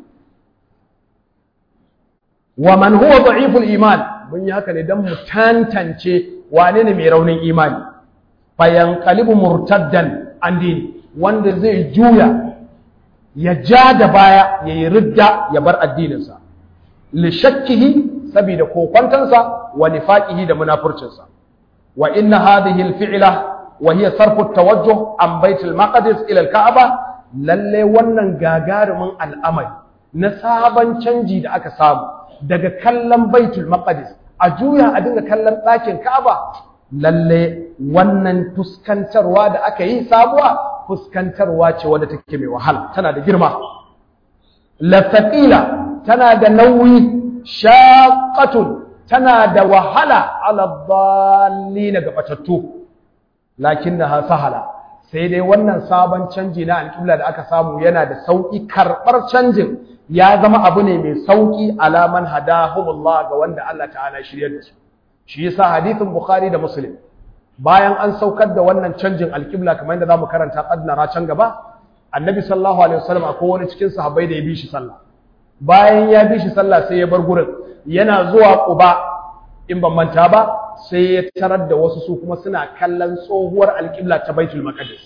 wa man huwa da'iful iman mun yi haka ne dan mu tantance wane ne mai raunin imani fayanqalibu murtaddan an dini wanda zai juya ya ja da baya ya yi ridda ya bar addininsa li shakkihi saboda kokwantansa wa nifaqihi da munafurcinsa wa inna hadhihi al-fi'la wa hiya sarfu at-tawajjuh an bait al-maqdis ila al-ka'ba lalle wannan gagarumin al'amari na sabon canji da aka samu daga kallon baitul maqdis a juya a dinga kallon ɗakin ka'aba lalle wannan fuskantarwa da aka yi sabuwa fuskantarwa ce wadda take mai wahala tana da girma lafaqila tana da nauyi shaqatun tana da wahala ala dallina ga batattu lakinnaha sahala sai dai wannan sabon canji na alƙibla da aka samu yana da sauƙi karɓar canjin ya zama abu ne mai sauƙi alaman hadahumullah ga wanda Allah ta'ala shiryar da su shi yasa hadithin bukhari da muslim bayan an saukar da wannan canjin alƙibla kamar yadda zamu karanta qadnara can gaba annabi sallallahu alaihi wasallam akwai wani cikin sahabbai da ya bi shi sallah bayan ya bi shi sallah sai ya bar gurin yana zuwa quba in ban manta ba sai ya tarar da wasu su kuma suna kallon tsohuwar alƙibla ta baitul maqdis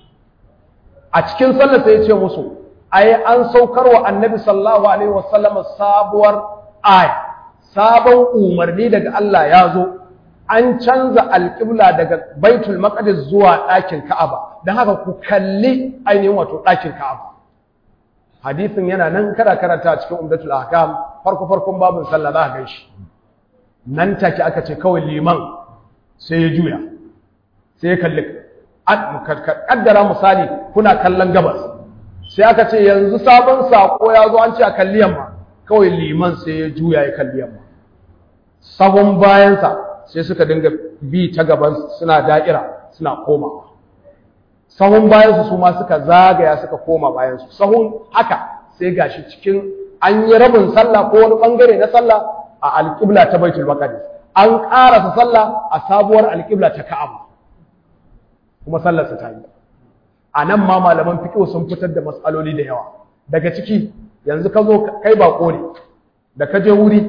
a cikin sallah sai ya ce musu ai an saukar wa annabi sallallahu alaihi wasallam sabuwar aya sabon umarni daga Allah ya zo an canza alƙibla daga baitul maqdis zuwa ɗakin ka'aba don haka ku kalli ainihin wato ɗakin ka'aba hadisin yana nan kada karanta cikin umdatul ahkam farko farkon babin sallah za ka gan shi nan take aka ce kawai liman sai ya juya sai ya kalli kaddara misali kuna kallon gabas sai aka ce yanzu sabon sako ya zo an ce a kalli yamma kawai liman sai ya juya ya kalli yamma sahun bayansa sai suka dinga bi ta gaban suna da'ira suna koma sahun bayansu su ma suka zagaya suka koma bayansu sahun haka sai gashi cikin an yi rabin sallah ko wani bangare na sallah a alƙibla ta baitul maqdis an ƙarasa sallah a sabuwar alƙibla ta ka'aba kuma sallar ta yi a nan ma malaman fiqh sun fitar da matsaloli da yawa daga ciki yanzu ka zo kai bako ne da ka je wuri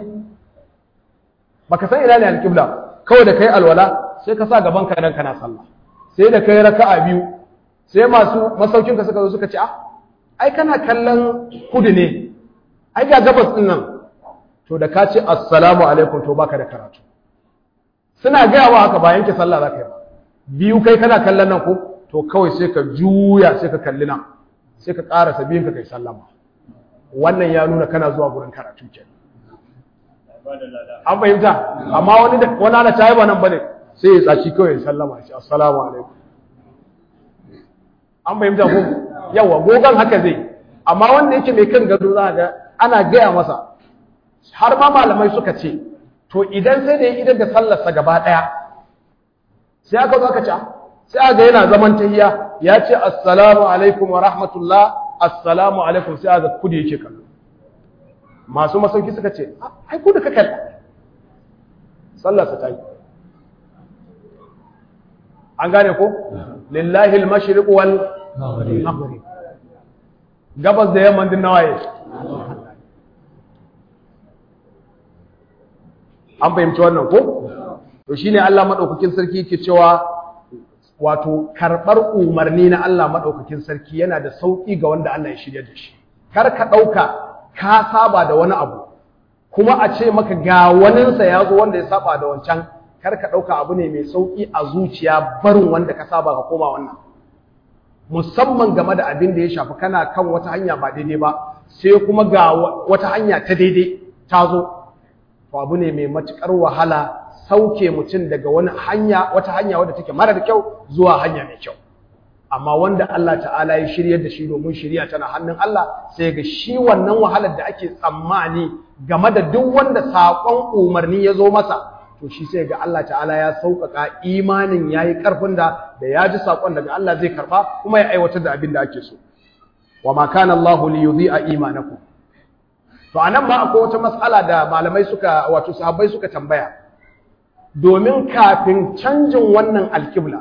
baka san ina ne alƙibla kawai da kai alwala sai ka sa gaban ka nan kana sallah sai da kai raka'a biyu sai masu masaukin ka suka zo suka ce ah ai kana kallon kudu ne ai ga gabas din nan to da ka ce assalamu alaikum to baka da karatu suna gaya wa haka ba yanke sallah za ka yi ba biyu kai kana kallon nan ko to kawai sai ka juya sai ka kalli nan sai ka ƙarasa biyun ka kai sallama wannan ya nuna kana zuwa gurin karatu kenan an fahimta amma wani da wani ana tayi ba nan bane sai ya tsaci kawai ya sallama shi assalamu alaikum an fahimta ko yawa gogan haka zai amma wanda yake mai kan gado za ga ana gaya masa har ma malamai suka ce to idan sai da ya idan da sallarsa gaba daya sai aka zo aka ce sai aka yana zaman tahiyya ya ce assalamu alaikum wa rahmatullah assalamu alaikum sai aka kudi yake kallo masu masauki suka ce ai ku da ka kalla sallarsa ta yi an gane ko lillahi al-mashriq wal maghrib gabas da yamma din nawaye an fahimci wannan ko to shine Allah madaukakin sarki yake cewa wato karbar umarni na Allah madaukakin sarki yana da sauki ga wanda Allah ya shirya da shi kar ka dauka ka saba da wani abu kuma a ce maka ga waninsa ya zo wanda ya saba da wancan kar ka dauka abu ne mai sauki a zuciya barin wanda ka saba ka koma wannan musamman game da abin da ya shafi kana kan wata hanya ba daidai ba sai kuma ga wata hanya ta daidai ta zo to abu ne mai matukar wahala sauke mutum daga wani hanya wata hanya wadda take marar kyau zuwa hanya mai kyau amma wanda Allah ta'ala ya shiryar da shi domin shiriya tana hannun Allah sai ga shi wannan wahalar da ake tsammani game da duk wanda saƙon umarni ya zo masa to shi sai ga Allah ta'ala ya sauƙaƙa imanin yayi ƙarfin da da ya ji saƙon daga Allah zai karɓa kuma ya aiwatar da abin da ake so wa ma kana Allah li yudhi'a imanakum to anan ma akwai wata mas'ala da malamai suka wato sahabbai suka tambaya domin kafin canjin wannan alkibla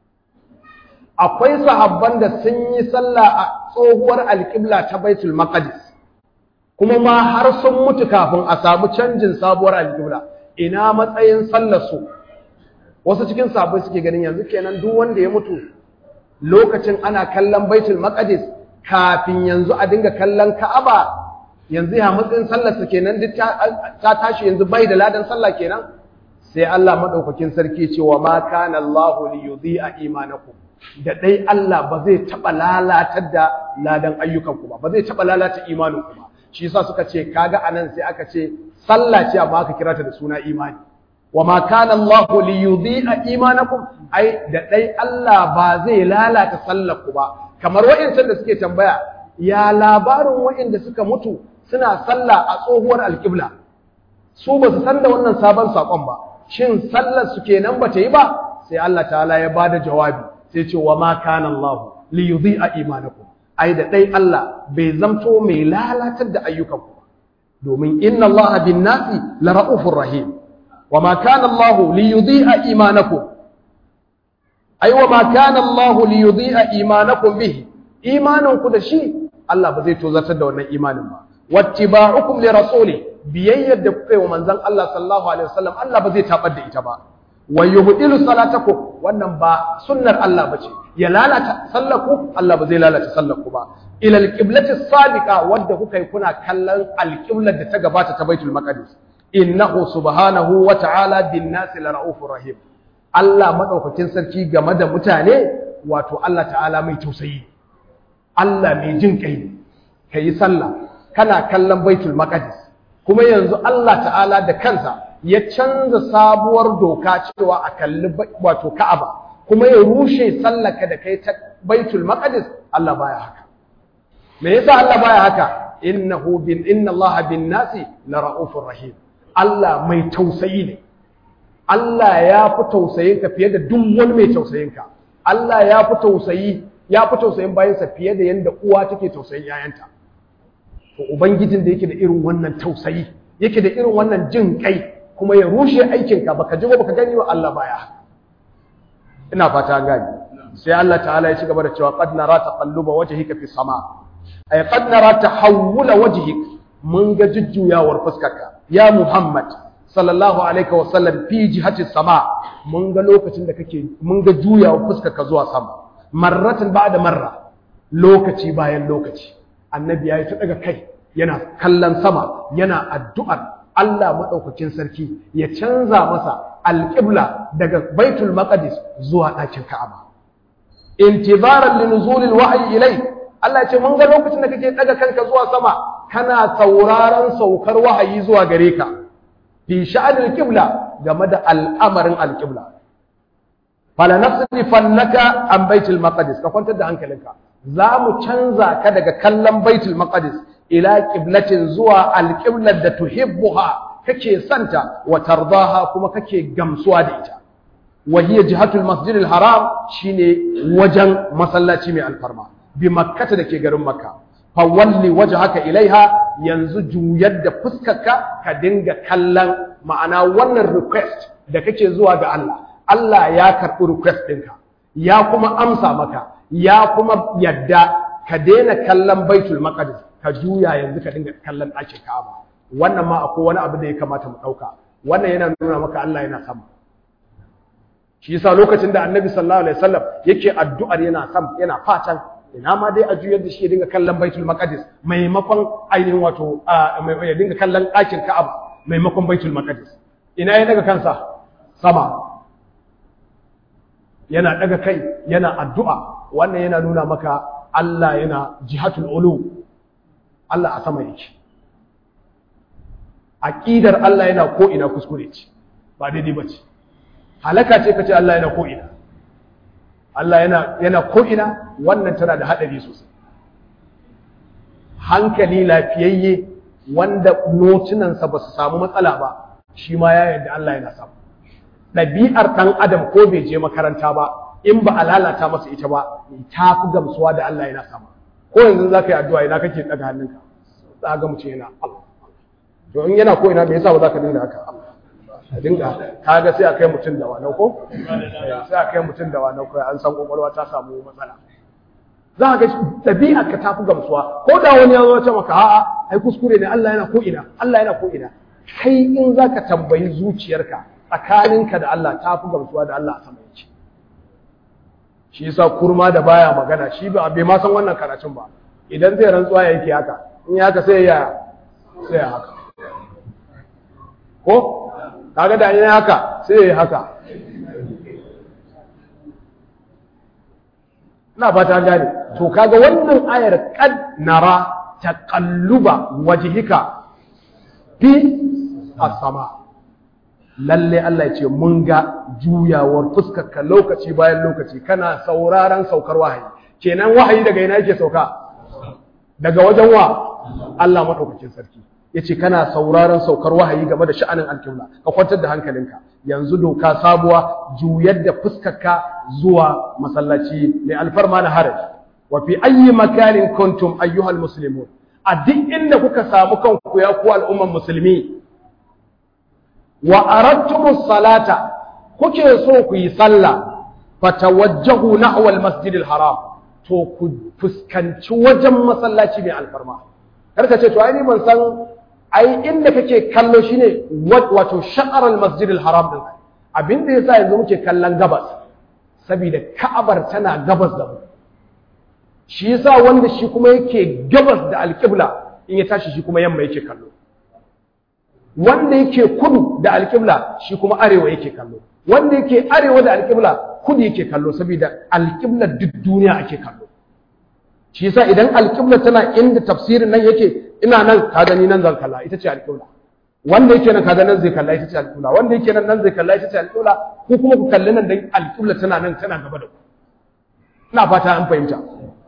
akwai sahabban da sun yi sallah a tsohuwar alkibla ta baitul maqdis kuma ma har sun mutu kafin a samu canjin sabuwar alkibla ina matsayin sallar su wasu cikin sahabbai suke ganin yanzu kenan duk wanda ya mutu lokacin ana kallon baitul maqdis kafin yanzu a dinga kallon ka'aba yanzu ya matsayin sallar su kenan duk ta tashi yanzu bai da ladan sallah kenan sai Allah madaukakin sarki ce wa ma kana Allahu li yudhi'a imanakum da dai Allah ba zai taba lalatar da ladan ayyukanku ba ba zai taba lalata imaninku ba shi yasa suka ce kaga anan sai aka ce sallah ce amma aka kira ta da suna imani wa ma kana Allahu li yudhi'a imanakum ai da dai Allah ba zai lalata sallarku ba kamar wa'incan da suke tambaya ya labarin wa'inda suka mutu suna sallah a tsohuwar alƙibla su ba su san da wannan sabon sakon ba shin sallar su kenan ba ta yi ba sai Allah ta'ala ya bada jawabi sai ce wa ma kana Allah li yudhi'a imanakum ai da dai Allah bai zamto mai lalatar da ayyukanku domin inna Allah bin nasi la ra'ufur rahim wa ma kana Allah li yudhi'a imanakum ai wa ma kana Allah li yudhi'a imanakum bihi imaninku da shi Allah ba zai tozartar da wannan imanin ba wattiba'ukum li rasuli biyayyar da kuka yi wa manzon Allah sallallahu alaihi wasallam Allah ba zai tabar da ita ba wa yuhdilu salatakum wannan ba sunnar Allah bace ya lalata sallaku Allah ba zai lalata sallaku ba ila alqiblati sabiqa wadda kuka yi kuna kallon alqiblar da ta gabata ta baitul maqdis innahu subhanahu wa ta'ala bin nasi la raufur rahim Allah madaukakin sarki game da mutane wato Allah ta'ala mai tausayi Allah mai jin kai ne kayi sallah kana kallon baitul maqdis kuma yanzu Allah ta'ala da kansa ya canza sabuwar doka cewa a kalli wato Ka'aba kuma ya rushe sallaka da kai ta Baitul Maqdis Allah baya haka me yasa Allah baya haka innahu bin inna Allah bin nasi la raufur rahim Allah mai tausayi ne Allah ya fi tausayin ka fiye da duk wani mai tausayin ka Allah ya fi tausayi ya fi tausayin bayansa fiye da yanda uwa take tausayin yayanta to ubangijin da yake da irin wannan tausayi yake da irin wannan jin kai kuma ya rushe aikinka baka ji ba baka gani wa Allah baya ina fata gani sai Allah ta'ala ya ci gaba da cewa qad nara taqalluba wajhika fi sama ay qad nara tahawula wajhik mun ga jujjuyawar fuskarka ya Muhammad sallallahu alaihi wa sallam fi jihati sama mun ga lokacin da kake mun ga juyawar fuskarka zuwa sama marratan ba'da marra lokaci bayan lokaci annabi yayi ta daga kai yana kallon sama yana addu'ar Allah maɗaukakin sarki ya canza masa alƙibla daga baitul maqdis zuwa ɗakin ka'aba intizaran linuzulil wahyi ilai Allah ya ce mun ga lokacin da kake daga kanka zuwa sama kana sauraron saukar wahayi zuwa gare ka fi sha'anil qibla game da al'amarin alqibla fala nasrifannaka an baitul maqdis ka kwantar da hankalinka za mu canza ka daga kallon baitul maqdis ila qiblatin zuwa alqiblar da tuhibbuha kake santa wa tardaha kuma kake gamsuwa da ita wa hiya jihatul masjidil haram shine wajen masallaci mai alfarma bi makkata dake garin makka fa walli wajhaka ilaiha yanzu juyar da fuskarka ka dinga kallon ma'ana wannan request da kake zuwa ga Allah Allah ya karɓi request ɗinka ya kuma amsa maka ya kuma yadda ka daina kallon baitul maqdis ka juya yanzu ka dinga kallon ɗakin Ka'aba wannan ma akwai wani abu da ya kamata mu ɗauka wannan yana nuna maka Allah yana sama shi yasa lokacin da Annabi sallallahu alaihi wasallam yake addu'ar yana sam yana fatan ina ma dai a juyar da shi ya dinga kallon Baitul Maqdis maimakon ainihin wato ya dinga kallon ɗakin Ka'aba maimakon Baitul Maqdis ina ya daga kansa sama yana daga kai yana addu'a wannan yana nuna maka Allah yana jihatul ulu Allah a sama yake aqidar Allah yana ko ina kuskure ce ba daidai bace halaka ce kace Allah yana ko ina Allah yana yana ko ina wannan tana da hadari sosai hankali lafiyayye wanda notunansa ba su samu matsala ba shi ma ya yarda Allah yana samu ɗabi'ar ɗan adam ko bai je makaranta ba in ba a lalata masa ita ba ta fi gamsuwa da Allah yana sama ko yanzu za ka yi addu'a ina kake ɗaga hannunka za ga mutum yana Allah to in yana ko ina me yasa ba za ka dinga haka a dinga ka ga sai a kai mutum da wanau ko sai a kai mutum da wanau kai an san kwakwalwa ta samu matsala za ka ga ɗabi'ar ka ta fi gamsuwa ko da wani ya zo ce maka a'a ai kuskure ne Allah yana ko ina Allah yana ko ina kai in za ka tambayi zuciyarka tsakaninka da Allah ta fi gamsuwa da Allah a sama yake shi yasa kurma da baya magana shi ba bai ma san wannan karatun ba idan zai rantsuwa ya yake haka in ya haka sai ya sai ya haka ko kaga da yin haka sai ya haka ina fata gane to kaga wannan ayar qad nara taqalluba wajhika fi as-sama lalle Allah ya ce mun ga juyawar fuskarka lokaci bayan lokaci kana sauraron saukar wahayi kenan wahayi daga ina yake sauka daga wajen wa Allah madaukakin sarki yace kana sauraron saukar wahayi game da sha'anin alƙibla ka kwantar da hankalinka yanzu doka sabuwa juyar da fuskarka zuwa masallaci mai alfarma na haraji wa fi ayyi makanin kuntum ayyuhal muslimun a duk inda kuka samu kanku ya ku al'umman musulmi wa aradtumus salata kuke so ku yi sallah fatawajjahu nahwa al-masjidil haram to ku fuskanci wajen masallaci mai alfarma karka ce to ai ni ban san ai inda kake kallo shine wato shaqar al-masjidil haram din abinda yasa yanzu muke kallon gabas saboda ka'abar tana gabas da mu shi yasa wanda shi kuma yake gabas da alƙibla in ya tashi shi kuma yamma yake kallo wanda yake kudu da alƙibla shi kuma arewa yake kallo wanda yake arewa da alƙibla kudu yake kallo saboda alƙibla duk duniya ake kallo shi yasa idan alƙibla tana inda tafsirin nan yake ina nan ka gani nan zan kalla ita ce alƙibla wanda yake nan kaga nan zai kalla ita ce alƙibla wanda yake nan nan zai kalla ita ce alƙibla ko kuma ku kalli nan dan alƙibla tana nan tana gaba da ku ina fata an fahimta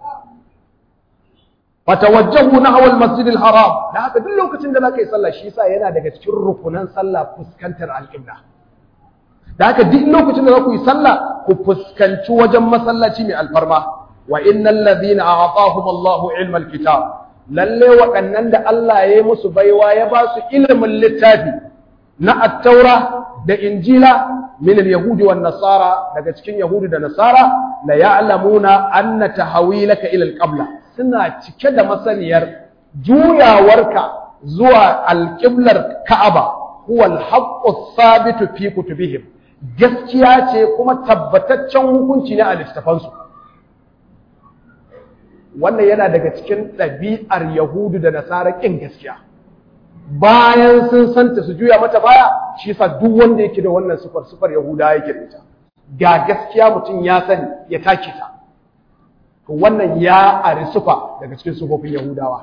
fatawajjahu nahwa al-masjid al-haram da haka duk lokacin da zaka yi sallah shi yasa yana daga cikin rukunan sallah fuskantar al-qibla da haka duk lokacin da zaku yi sallah ku fuskanci wajen masallaci mai alfarma wa innal ladhina a'tahum Allahu ilma al-kitab lalle waɗannan da Allah ya yi musu baiwa ya ba su ilimin littafi na at-taura da injila min al-yahudi wan nasara daga cikin yahudi da nasara la ya'lamuna anna tahawilaka ila al-qibla suna cike da masaniyar juyawarka zuwa alƙiblar Ka'aba huwa al-haqqu thabitu fi kutubihim gaskiya ce kuma tabbataccen hukunci ne a littafansu wannan yana daga cikin ɗabi'ar Yahudu da Nasara ƙin gaskiya bayan sun santa su juya mata baya shi yasa duk wanda yake da wannan sufar sufar Yahuda yake da ita ga gaskiya mutum ya sani ya take ta to wannan ya ari sufa daga cikin sufofin Yahudawa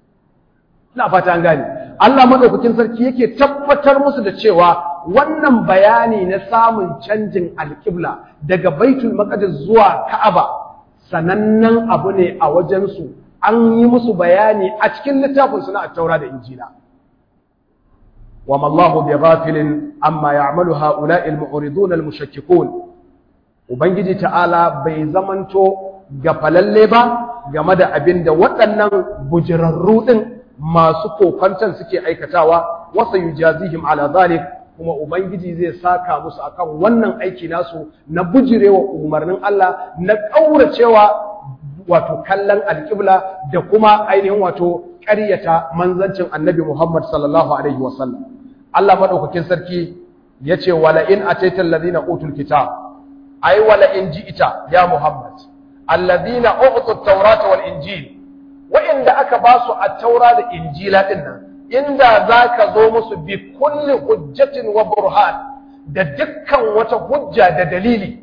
ina fata an gane Allah madaukakin sarki yake tabbatar musu da cewa wannan bayani na samun canjin alƙibla daga Baitul Maqdis zuwa Ka'aba sanannen abu ne a wajen su an yi musu bayani a cikin littafin su na At-Taura da Injila وما الله بغافل عما يعمل هؤلاء المعرضون المشككون ubangiji ta'ala bai zamanto gafalalle ba game da abin da waɗannan bujirarru ɗin masu kokwanton suke aikatawa wasa yujazihim ala zalik kuma ubangiji zai saka musu akan wannan aiki nasu na bujirewa umarnin Allah na ƙauracewa wato kallon alƙibla da kuma ainihin wato ƙaryata manzancin annabi Muhammad sallallahu alaihi wasallam Allah madaukakin sarki yace wala in ataita alladhina utul kitab ai wala in ji'ita ya Muhammad alladhina utu at-taurata wal injil wa inda aka ba su at-taura da injila din nan inda zaka zo musu bi kulli hujjatin wa burhan da dukkan wata hujja da dalili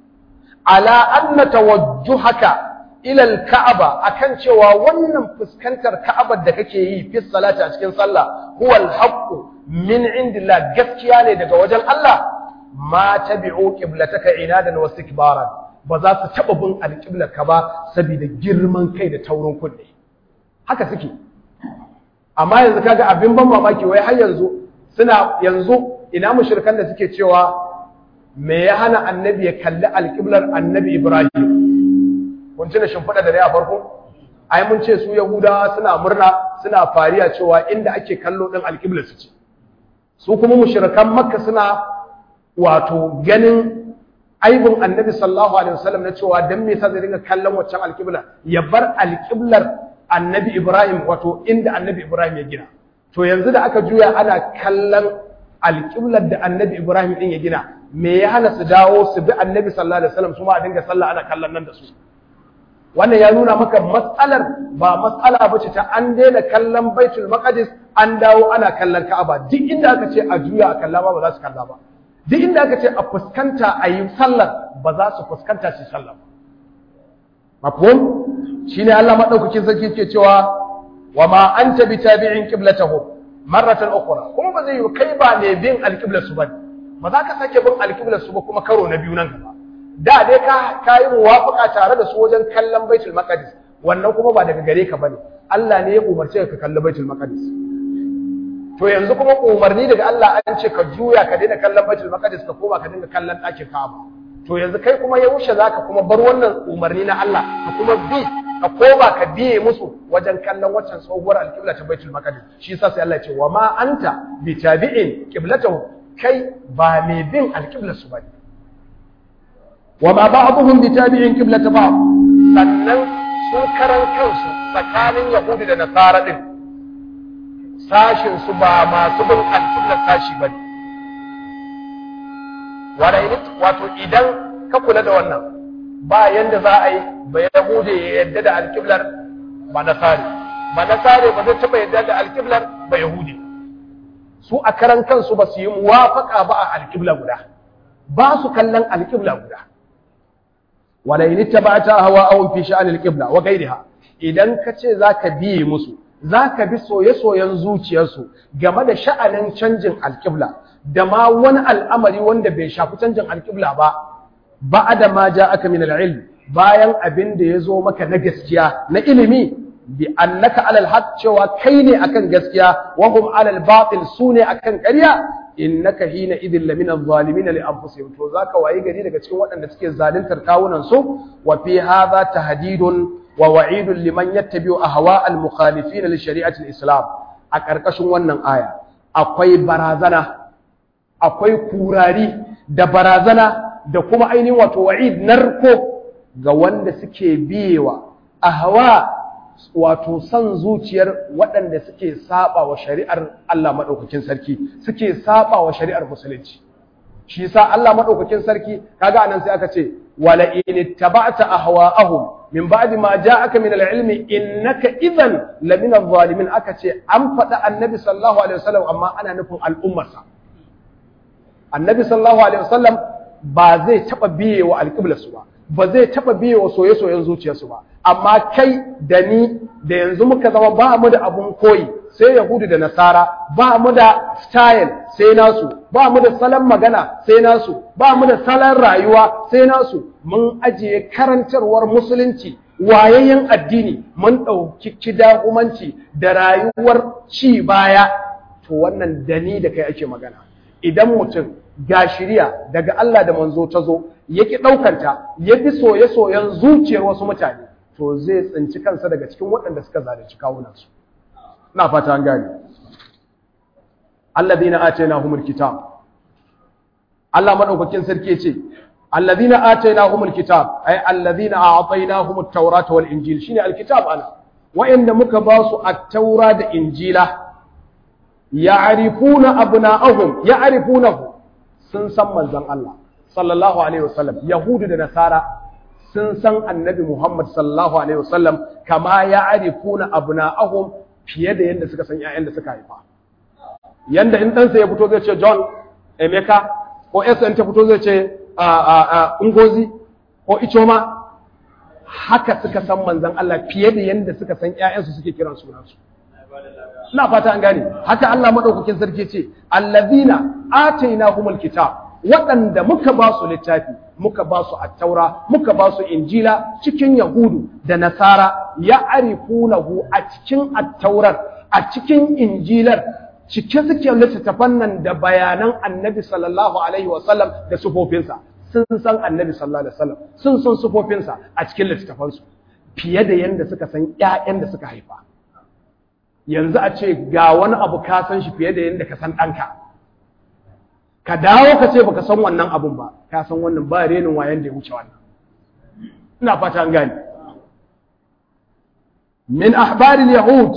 ala anna tawajjuhaka ila al-ka'aba akan cewa wannan fuskantar ka'abar da kake yi fi salati a cikin sallah huwa al-haqqu min indillah gaskiya ne daga wajen Allah ma tabi'u qiblataka inadan wa istikbaran ba za su taba bin alqiblarka ba saboda girman kai da taurin kunne haka suke amma yanzu kaga abin ban mamaki wai har yanzu suna yanzu ina mushrikan da suke cewa me ya hana annabi ya kalli alqiblar annabi Ibrahim kun tuna shimfiɗa da dai a farko ai mun ce su yahudawa suna murna suna fariya cewa inda ake kallo din alqiblar su ce su kuma mushrikan makka suna wato ganin aibin annabi sallallahu alaihi wasallam na cewa dan me yasa zai dinga kallon waccan alqibla ya bar alqiblar annabi ibrahim wato inda annabi ibrahim ya gina to yanzu da aka juya ana kallon alqiblar da annabi ibrahim din ya gina me ya hana su dawo su bi annabi sallallahu alaihi wasallam su ma a dinga sallah ana kallon nan da su wannan ya nuna maka matsalar ba matsala bace ta an daina kallon baitul maqdis an dawo ana kallon ka'aba duk inda aka ce a juya a kalla ba ba za su kalla ba duk inda aka ce a fuskanta a yi sallar ba za su fuskanta su sallar ba mafhum shine Allah madaukakin sarki yake cewa wa ma anta bitabi'in qiblatahum marratan ukhra kuma ba zai yi kai ba ne bin alqiblar su bane ba za ka sake bin alqiblar su ba kuma karo na biyu nan gaba da dai ka kayi muwafaka tare da su wajen kallon baitul maqdis wannan kuma ba daga gare ka bane Allah ne ya umarce ka kalli baitul maqdis to yanzu kuma umarni daga Allah an ce ka juya ka daina kallon Baitul Maqdis ka koma ka dinga kallon ɗakin Ka'aba to yanzu kai kuma yaushe zaka kuma bar wannan umarni na Allah ka kuma bi ka koma ka biye musu wajen kallon waccan tsohuwar alƙibla ta Baitul Maqdis shi yasa sai Allah ya ce wa ma anta bi tabi'in qiblatahu kai ba mai bin alƙiblar su bane wa ma ba'dhum bi tabi'in qiblata ba'd sannan sun karan kansu tsakanin Yahudi da Nasara din sashin su ba masu bin alƙiblar sashi bane wato idan ka kula da wannan ba yanda za a yi ba Yahude ya yadda da alƙiblar ba Nasare ba Nasare ba zai taɓa yadda da alƙiblar ba Yahudi su a karan kansu ba su yi muwafaƙa ba a alƙibla guda ba su kallon alƙibla guda wala in ittaba'ta hawa'ahum fi sha'anil qibla wa ghayriha idan ka ce zaka biye musu zaka bi soye-soyen zuciyarsu game da sha'anin canjin alƙibla da ma wani al'amari wanda bai shafi canjin alƙibla ba ba'da ma ja'aka min al-ilm bayan abin da yazo maka na gaskiya na ilimi bi annaka alal haqq cewa kai ne akan gaskiya wa hum alal batil sune akan ƙarya innaka hina idin lamina zalimin li anfusihim to zaka wayi gari daga cikin waɗanda suke zaluntar kawunan su wa fi hadha tahdidun wa wa'idun liman yattabi'u ahwa al mukhalifin li shari'ati al islam a karkashin wannan aya akwai barazana akwai kurari da barazana da kuma ainihin wato wa'id narko ga wanda suke biyewa ahwa wato son zuciyar waɗanda suke saba wa shari'ar Allah maɗaukakin sarki suke saba wa shari'ar musulunci shi yasa Allah maɗaukakin sarki kaga anan sai aka ce wala in ittaba'ta ahwa'ahum min ba'di ma ja'aka min al-ilmi innaka idhan la min adh-dhalimin aka ce an faɗa annabi sallallahu alaihi wasallam amma ana nufin al'ummarsa annabi sallallahu alaihi wasallam ba zai taɓa biye wa alƙiblarsu ba ba zai taɓa biye wa soye-soyen zuciyarsu ba amma kai da ni da yanzu muka zama ba mu da abun koyi sai yahudu da nasara ba mu da style sai nasu ba mu da salon magana sai nasu ba mu da salon rayuwa sai nasu mun ajiye karantarwar musulunci wayayyen addini mun ɗauki kidahumanci da rayuwar ci baya to wannan da ni da kai ake magana idan mutum ga shirya daga Allah da manzo ta zo yake ɗaukanta ya bi soye-soyen zuciyar wasu mutane to zai tsinci kansa daga cikin waɗanda suka zalunci kawunansu ina fata an gane alladhina atainahumul kitab Allah madaukakin sarki yace alladhina atainahumul kitab ay alladhina a'tainahumut tawrata wal injil shine alkitab ana wa'inda muka ba su at-taura da injila ya'rifuna abna'ahum ya'rifunahu sun san manzon Allah sallallahu alaihi wasallam yahudu da nasara sun san annabi Muhammad sallallahu alaihi wasallam kama ya'rifuna abna'ahum fiye da yanda suka san ƴaƴan da suka haifa yanda in ɗansa ya fito zai ce John Emeka ko Esther ta fito zai ce Ungozi ko Ichoma haka suka san manzon Allah fiye da yanda suka san ƴaƴansu suke kiran sunansu ina fata an gane haka Allah madaukakin sarki ce allazina atainahumul kitab waɗanda muka ba su littafi muka ba su attaura muka ba su injila cikin yahudu da nasara ya arifunahu a cikin attaurar a cikin injilar cike suke littattafan nan da bayanan annabi sallallahu alaihi wasallam da sufofinsa sun san annabi sallallahu alaihi wasallam sun san sufofinsa a cikin littattafansu fiye da yanda suka san ƴaƴan da suka haifa yanzu a ce ga wani abu ka san shi fiye da yanda ka san ɗanka ka dawo ka ce baka san wannan abun ba ka san wannan ba renin wayan da ya wuce wannan ina fata an gane min ahbaril yahud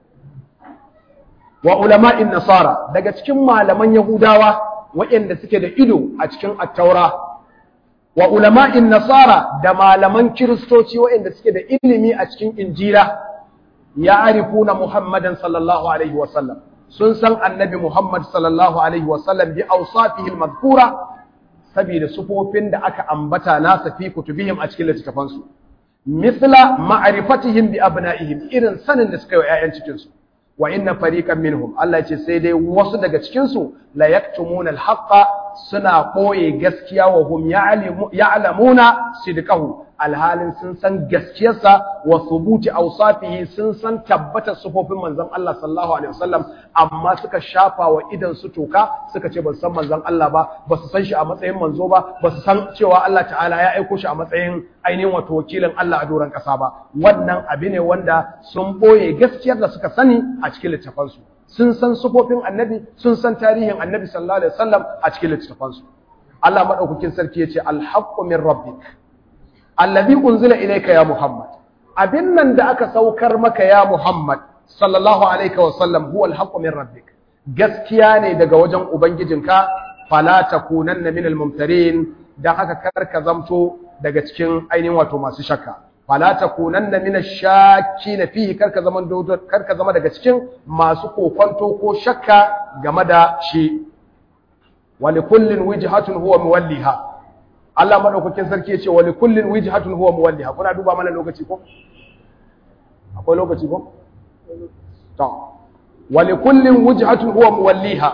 wa ulama'in nasara daga cikin malaman yahudawa waɗanda suke da ido a cikin attaura wa ulama'in nasara da malaman kiristoci waɗanda suke da ilimi a cikin injila ya arifuna muhammadan sallallahu alaihi wasallam sun san annabi Muhammad sallallahu alaihi wasallam bi awsafihi al-madhkura saboda sufofin da aka ambata nasa fi kutubihim a cikin littafan su misla ma'rifatihim bi abna'ihim irin sanin da suka yi ƴaƴan cikin su wa inna fariqan minhum Allah ya ce sai dai wasu daga cikin su la yaktumuna al-haqqa suna koye gaskiya wa hum ya'lamuna sidqahu alhalin sun san gaskiyarsa wa thubuti awsafihi sun san tabbatar sufofin manzon Allah sallallahu alaihi wasallam amma suka shafa wa idan su toka suka ce ba su san manzon Allah ba ba su san shi a matsayin manzo ba ba su san cewa Allah ta'ala ya aiko shi a matsayin ainihin wato wakilin Allah a doron kasa ba wannan abu ne wanda sun boye gaskiyar da suka sani a cikin littafansu sun san sufofin annabi sun san tarihin annabi sallallahu alaihi wasallam a cikin littafansu Allah madaukakin sarki yace al-haqqu min rabbik alladhi unzila ilayka ya Muhammad abin nan da aka saukar maka ya Muhammad sallallahu alaihi wasallam huwa al-haqqu min rabbik gaskiya ne daga wajen ubangijinka fala takunanna min al-mumtarin dan haka karka zamto daga cikin ainihin wato masu shakka fala takunanna min ash-shakkin fihi karka zaman karka zama daga cikin masu kokonto ko shakka game da shi wa likullin wijhatun huwa muwalliha Allah madaukakin sarki yace wa likullin wijhatun huwa muwalliha kuna duba mana lokaci ko akwai lokaci ko to wa likullin wijhatun huwa muwalliha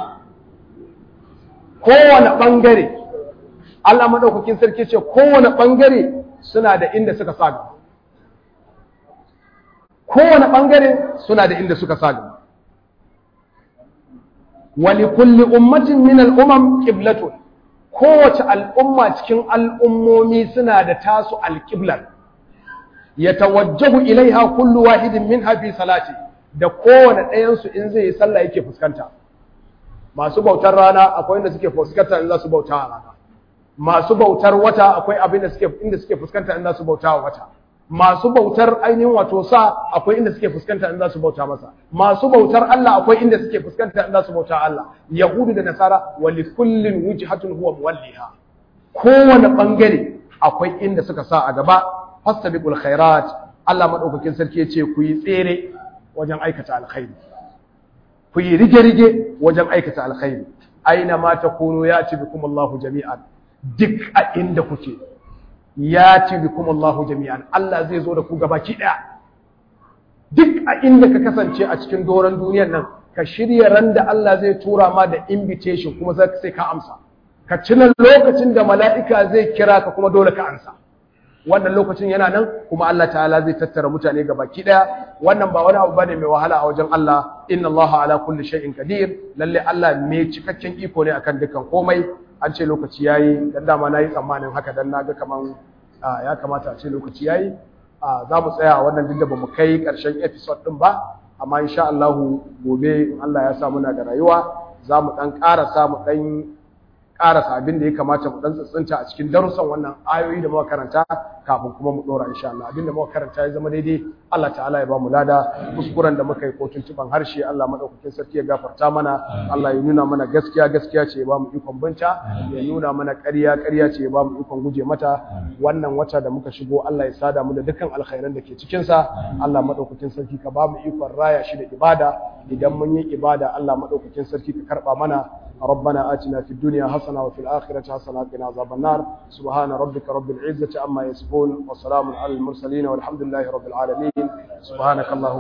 kowane bangare Allah madaukakin sarki yace kowane bangare suna da inda suka sa gaba kowane bangare suna da inda suka sa gaba wa likulli ummatin min al-umam qiblatun kowace al'umma cikin al'ummomi suna da tasu alƙiblar, ya tawajjahu ilaiha kullu wahidin min hafi salati da kowane ɗayansu in zai yi sallah yake fuskanta. Masu bautar rana akwai inda suke fuskanta in za su bauta a rana. Masu bautar wata akwai abin da suke inda suke fuskanta in za su bauta a wata. Masu bautar ainihin wato sa akwai inda suke fuskanta in za su bauta masa. Masu bautar Allah akwai inda suke fuskanta in za su bauta Allah. Yahudu da Nasara wa li kullin wujhatun huwa muwalliha. Kowane bangare akwai inda suka sa a gaba fastabiqul khairat. Allah madaukakin sarki ya ce ku yi tsere wajen aikata alkhairi. Ku yi rige-rige wajen aikata alkhairi. Aina ma takunu yati bikum Allahu jami'an. Duk a inda kuke ya ci bikum Allahu jami'an Allah zai zo da ku gabaki daya duk a inda ka kasance a cikin doron duniyar nan ka shirya ran da Allah zai tura ma da invitation kuma sai ka amsa ka cina lokacin da mala'ika zai kira ka kuma dole ka amsa wannan lokacin yana nan kuma Allah ta'ala zai tattara mutane gabaki daya wannan ba wani abu bane mai wahala a wajen Allah inna Allah ala kulli shay'in qadir lalle Allah mai cikakken iko ne akan dukkan komai an ce lokaci yayi dan dama nayi tsammanin haka dan naga kaman ya kamata a ce lokaci yayi za mu tsaya a wannan duk da bamu kai karshen episode din ba amma insha Allah gobe Allah ya sa muna da rayuwa za mu dan ƙarasa mu dan ƙarasa abin da ya kamata mu dan tsintsinta a cikin darussan wannan ayoyi da muka karanta kafin kuma mu dora insha Allah abin da muka karanta ya zama daidai Allah ta'ala ya ba mu lada kuskuren da muka yi ko tuntuban harshe Allah madaukakin sarki ya gafarta mana Allah ya nuna mana gaskiya gaskiya ce ya ba mu ikon binta ya nuna mana ƙarya ƙarya ce ya ba mu ikon guje mata wannan wata da muka shigo Allah ya sada mu da dukkan alkhairan da ke cikin sa Allah madaukakin sarki ka ba mu ikon raya shi da ibada idan mun yi ibada Allah madaukakin sarki ka karba mana ربنا آتنا في الدنيا حسنة وفي الآخرة حسنة وقنا عذاب النار سبحان ربك رب العزة عما يصفون وسلام على المرسلين والحمد لله رب العالمين سبحانك اللهم